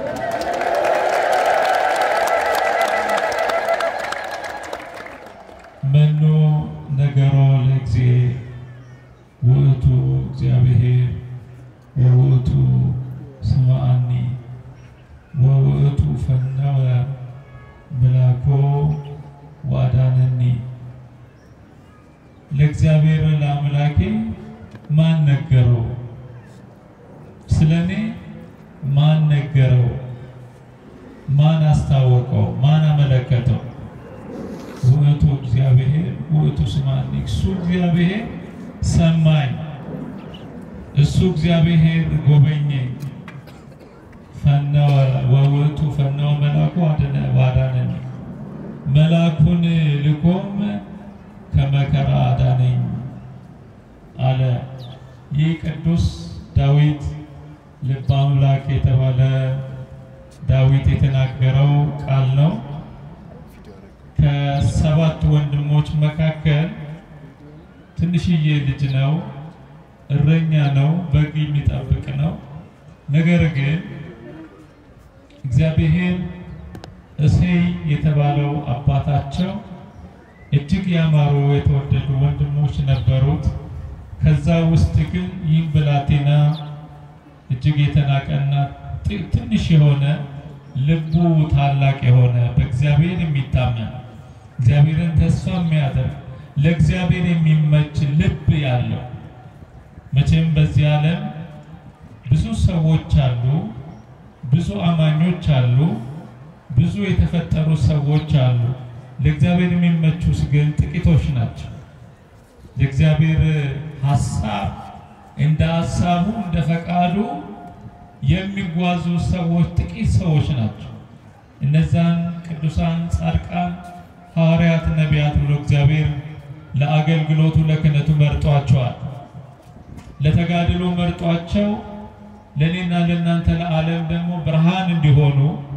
መኖ ነገሮ ለእግዜ ውእቱ እግዚአብሔር ወውእቱ ስምዐኒ ወውእቱ ፈነወ መላኮ ወአዳነኒ። ለእግዚአብሔር ለአምላኬ ማን ነገረው? ስለ እኔ ማን ነገረው? ማን አስታወቀው? ማን አመለከተው? ውእቱ እግዚአብሔር ውእቱ ስምዐኒ። እሱ እግዚአብሔር ሰማኝ፣ እሱ እግዚአብሔር ጎበኘኝ። ፈነወ ወውእቱ ፈነወ መልአኩ አድነ- ወአዳነኒ። መልአኩን ልኮም ከመከራ አዳነኝ አለ። ይህ ቅዱስ ዳዊት ልበ አምላክ የተባለ ዳዊት የተናገረው ቃል ነው። ከሰባት ወንድሞች መካከል ትንሽዬ ልጅ ነው፣ እረኛ ነው፣ በግ የሚጠብቅ ነው። ነገር ግን እግዚአብሔር እሴይ የተባለው አባታቸው እጅግ ያማሩ የተወደዱ ወንድሞች ነበሩት። ከዛ ውስጥ ግን ይህ ብላቴና እጅግ የተናቀና ጥ- ትንሽ የሆነ ልቡ ታላቅ የሆነ በእግዚአብሔር የሚታመን እግዚአብሔርን ተስፋ የሚያደርግ ለእግዚአብሔር የሚመች ልብ ያለው መቼም በዚህ ዓለም ብዙ ሰዎች አሉ፣ ብዙ አማኞች አሉ፣ ብዙ የተፈጠሩ ሰዎች አሉ። ለእግዚአብሔር የሚመቹት ግን ጥቂቶች ናቸው። የእግዚአብሔር ሐሳብ እንደ ሐሳቡ እንደ ፈቃዱ የሚጓዙ ሰዎች ጥቂት ሰዎች ናቸው። እነዛን ቅዱሳን ጻድቃን፣ ሐዋርያት፣ ነቢያት ብሎ እግዚአብሔር ለአገልግሎቱ ለክህነቱ መርጧቸዋል። ለተጋድሎ መርጧቸው ለእኔና ለእናንተ ለዓለም ደግሞ ብርሃን እንዲሆኑ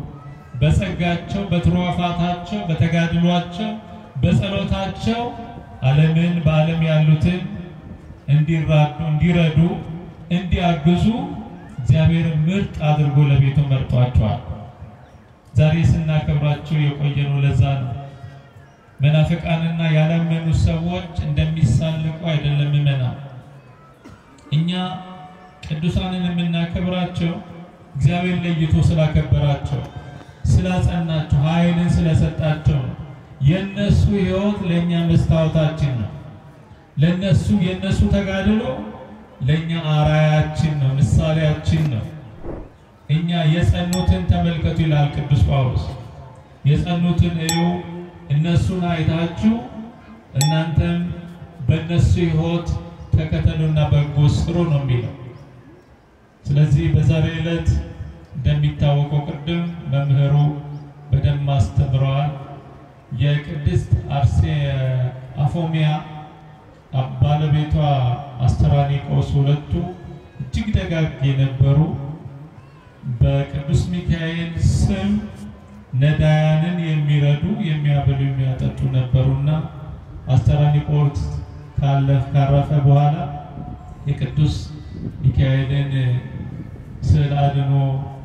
በጸጋቸው በትሩፋታቸው በተጋድሏቸው በጸሎታቸው ዓለምን በዓለም ያሉትን እንዲራዱ እንዲረዱ እንዲያግዙ እግዚአብሔር ምርጥ አድርጎ ለቤቱ መርጧቸዋል። ዛሬ ስናከብራቸው የቆየነው ለዛ ነው። መናፍቃንና ያላመኑ ሰዎች እንደሚሳለቁ አይደለም ምመና እኛ ቅዱሳንን የምናከብራቸው እግዚአብሔር ለይቶ ስላከበራቸው ስላጸናቸው ኃይልን ስለሰጣቸው ነው። የነሱ ሕይወት ለእኛ መስታወታችን ነው። ለነሱ የነሱ ተጋድሎ ለእኛ አራያችን ነው፣ ምሳሌያችን ነው። እኛ የጸኑትን ተመልከቱ ይላል ቅዱስ ጳውሎስ። የጸኑትን እዩ፣ እነሱን አይታችሁ እናንተም በእነሱ ሕይወት ተከተሉና በጎ ስሩ ነው የሚለው። ስለዚህ በዛሬ ዕለት እንደሚታወቀው ቅድም መምህሩ በደንብ አስተምረዋል። የቅድስት አርሴ አፎሚያ ባለቤቷ አስተራኒቆስ ሁለቱ እጅግ ደጋግ የነበሩ በቅዱስ ሚካኤል ስም ነዳያንን የሚረዱ የሚያበሉ የሚያጠጡ ነበሩና አስተራኒቆስ ካለፍ ካረፈ በኋላ የቅዱስ ሚካኤልን ስዕል አድኖ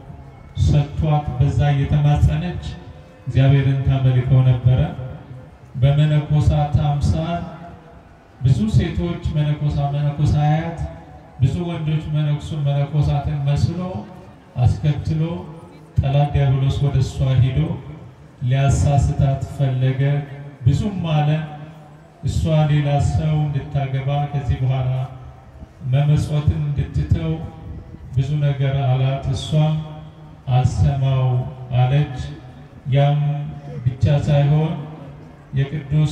ሰጥቷት በዛ እየተማጸነች እግዚአብሔርን ታመልከው ነበረ። በመነኮሳት አምሳል ብዙ ሴቶች መነኮሳ መነኮሳያት ብዙ ወንዶች መነኩሱ መነኮሳትን መስሎ አስከትሎ ጠላት ዲያብሎስ ወደ እሷ ሂዶ ሊያሳስታት ፈለገ። ብዙም አለ። እሷ ሌላ ሰው እንድታገባ ከዚህ በኋላ መመጽወትን እንድትተው ብዙ ነገር አላት። እሷም አልሰማው አለች። ያም ብቻ ሳይሆን የቅዱስ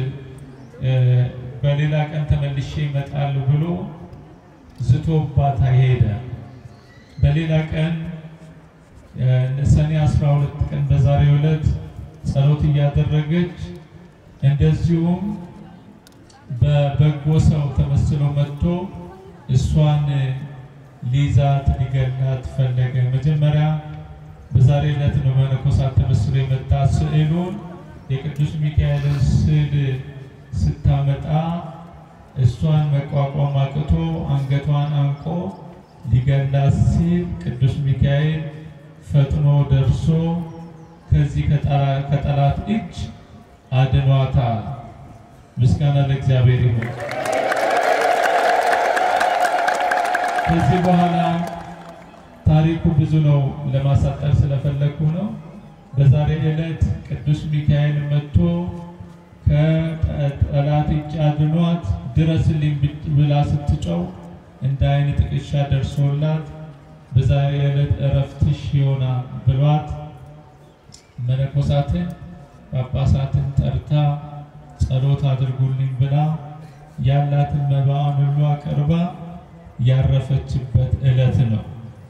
በሌላ ቀን ተመልሼ ይመጣሉ ብሎ ዝቶባት ሄደ። በሌላ ቀን ሰኔ 12 ቀን በዛሬው ዕለት ጸሎት እያደረገች እንደዚሁም በበጎ ሰው ተመስሎ መጥቶ እሷን ሊይዛት ሊገላት ፈለገ። መጀመሪያ በዛሬ ዕለት ነው መነኮሳት ተመስሎ የመጣ ስዕሉን የቅዱስ ሚካኤልን ስዕል ስታመጣ እሷን መቋቋም አቅቶ አንገቷን አንቆ ሊገላት ሲል ቅዱስ ሚካኤል ፈጥኖ ደርሶ ከዚህ ከጠላት እጅ አድኗታል። ምስጋና ለእግዚአብሔር ይሁን። ከዚህ በኋላ ታሪኩ ብዙ ነው፣ ለማሳጠር ስለፈለግኩ ነው። በዛሬ ዕለት ቅዱስ ሚካኤል መጥቶ ከጠላት እጅ አድኗት ድረስልኝ ብላ ስትጨው እንደ ዓይን ጥቅሻ ደርሶላት በዛሬ ዕለት እረፍትሽ ይሆናል ብሏት መነኮሳትን ጳጳሳትን ጠርታ ጸሎት አድርጉልኝ ብላ ያላትን መባዋን ሁሉ አቅርባ ያረፈችበት ዕለት ነው።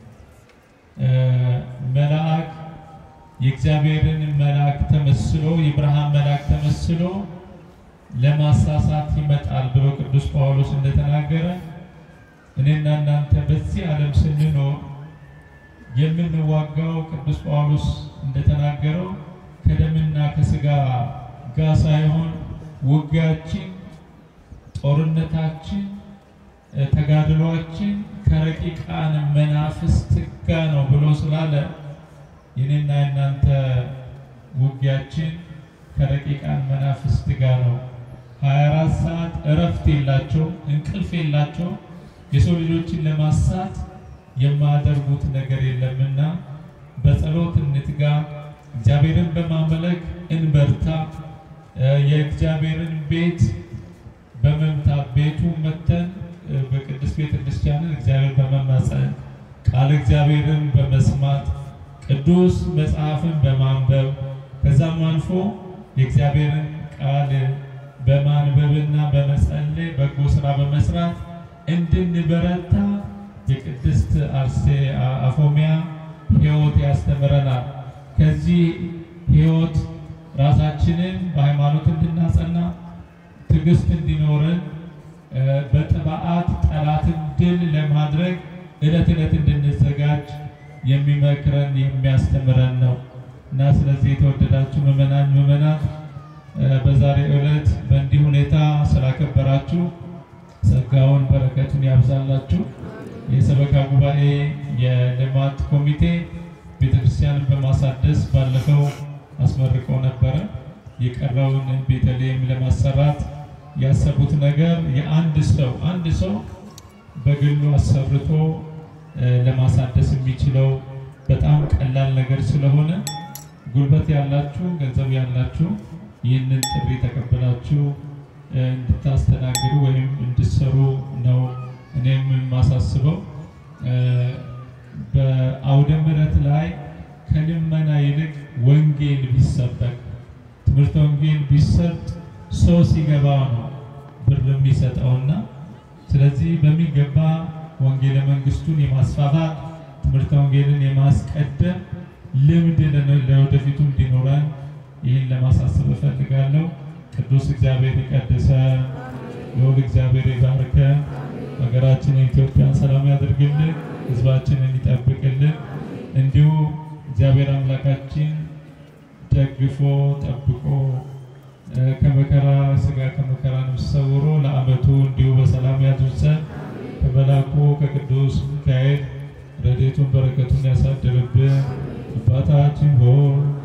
መልአክ የእግዚአብሔርን መልአክ ተመስሎ የብርሃን መልአክ ተመስሎ ለማሳሳት ይመጣል ብሎ ቅዱስ ጳውሎስ እንደተናገረ እኔና እናንተ በዚህ ዓለም ስንኖር የምንዋጋው ቅዱስ ጳውሎስ እንደተናገረው ከደምና ከስጋ ጋር ሳይሆን ውጊያችን፣ ጦርነታችን፣ ተጋድሏችን ከረቂቃን መናፍስት ጋር ነው ብሎ ስላለ የኔና የናንተ ውጊያችን ከረቂቃን መናፍስት ጋር ነው። 24 ሰዓት እረፍት የላቸው፣ እንቅልፍ የላቸው። የሰው ልጆችን ለማሳት የማያደርጉት ነገር የለምና በጸሎት እንትጋ፣ እግዚአብሔርን በማመለክ እንበርታ። የእግዚአብሔርን ቤት በመምታት ቤቱ መተን በቅድስት ቤተ ክርስቲያንን እግዚአብሔር በመማፀን ቃል እግዚአብሔርን በመስማት ቅዱስ መጽሐፍን በማንበብ ከዛም አልፎ የእግዚአብሔርን ቃል በማንበብና በመጸለይ በጎ ስራ በመስራት እንድንበረታ የቅድስት አርሴ አፎሚያ ሕይወት ያስተምረናል። ከዚህ ሕይወት ራሳችንን በሃይማኖት እንድናጸና ትዕግስት እንዲኖረን በጥብዓት ጠላትን ድል ለማድረግ ዕለት ዕለት እንድንዘጋጅ የሚመክረን የሚያስተምረን ነው እና ስለዚህ የተወደዳችሁ ምዕመናን ምዕመናት በዛሬ ዕለት በእንዲህ ሁኔታ ስላከበራችሁ ጸጋውን በረከቱን ያብዛላችሁ። የሰበካ ጉባኤ የልማት ኮሚቴ ቤተክርስቲያንን በማሳደስ ባለፈው አስመርቀው ነበረ። የቀረውን ቤተልሔም ለማሰራት ያሰቡት ነገር የአንድ ሰው አንድ ሰው በግሉ አሰርቶ ለማሳደስ የሚችለው በጣም ቀላል ነገር ስለሆነ ጉልበት ያላችሁ፣ ገንዘብ ያላችሁ ይህንን ጥሪ ተቀበላችሁ እንድታስተናግዱ ወይም እንድሰሩ ነው እኔም የማሳስበው። በአውደ ምሕረት ላይ ከልመና ይልቅ ወንጌል ቢሰበክ ትምህርት ወንጌል ቢሰጥ ሰው ሲገባ ነው ብር የሚሰጠውና ስለዚህ በሚገባ ወንጌለ መንግስቱን የማስፋፋት ትምህርት ወንጌልን የማስቀደም ልምድ ለወደፊቱ እንዲኖረን ይህን ለማሳሰብ እፈልጋለሁ። ቅዱስ እግዚአብሔር ይቀድሰ፣ ልዑል እግዚአብሔር ይባርከ፣ ሀገራችንን ኢትዮጵያን ሰላም ያድርግልን፣ ሕዝባችንን ይጠብቅልን። እንዲሁ እግዚአብሔር አምላካችን ደግፎ ጠብቆ ከመከራ ስጋ ከመከራ ነፍስ ሰውሮ ለዓመቱ እንዲሁ በሰላም ያድርሰን። ከመላኩ ከቅዱስ ሚካኤል ረድኤቱን በረከቱን ያሳድርብን። አባታችን ሆይ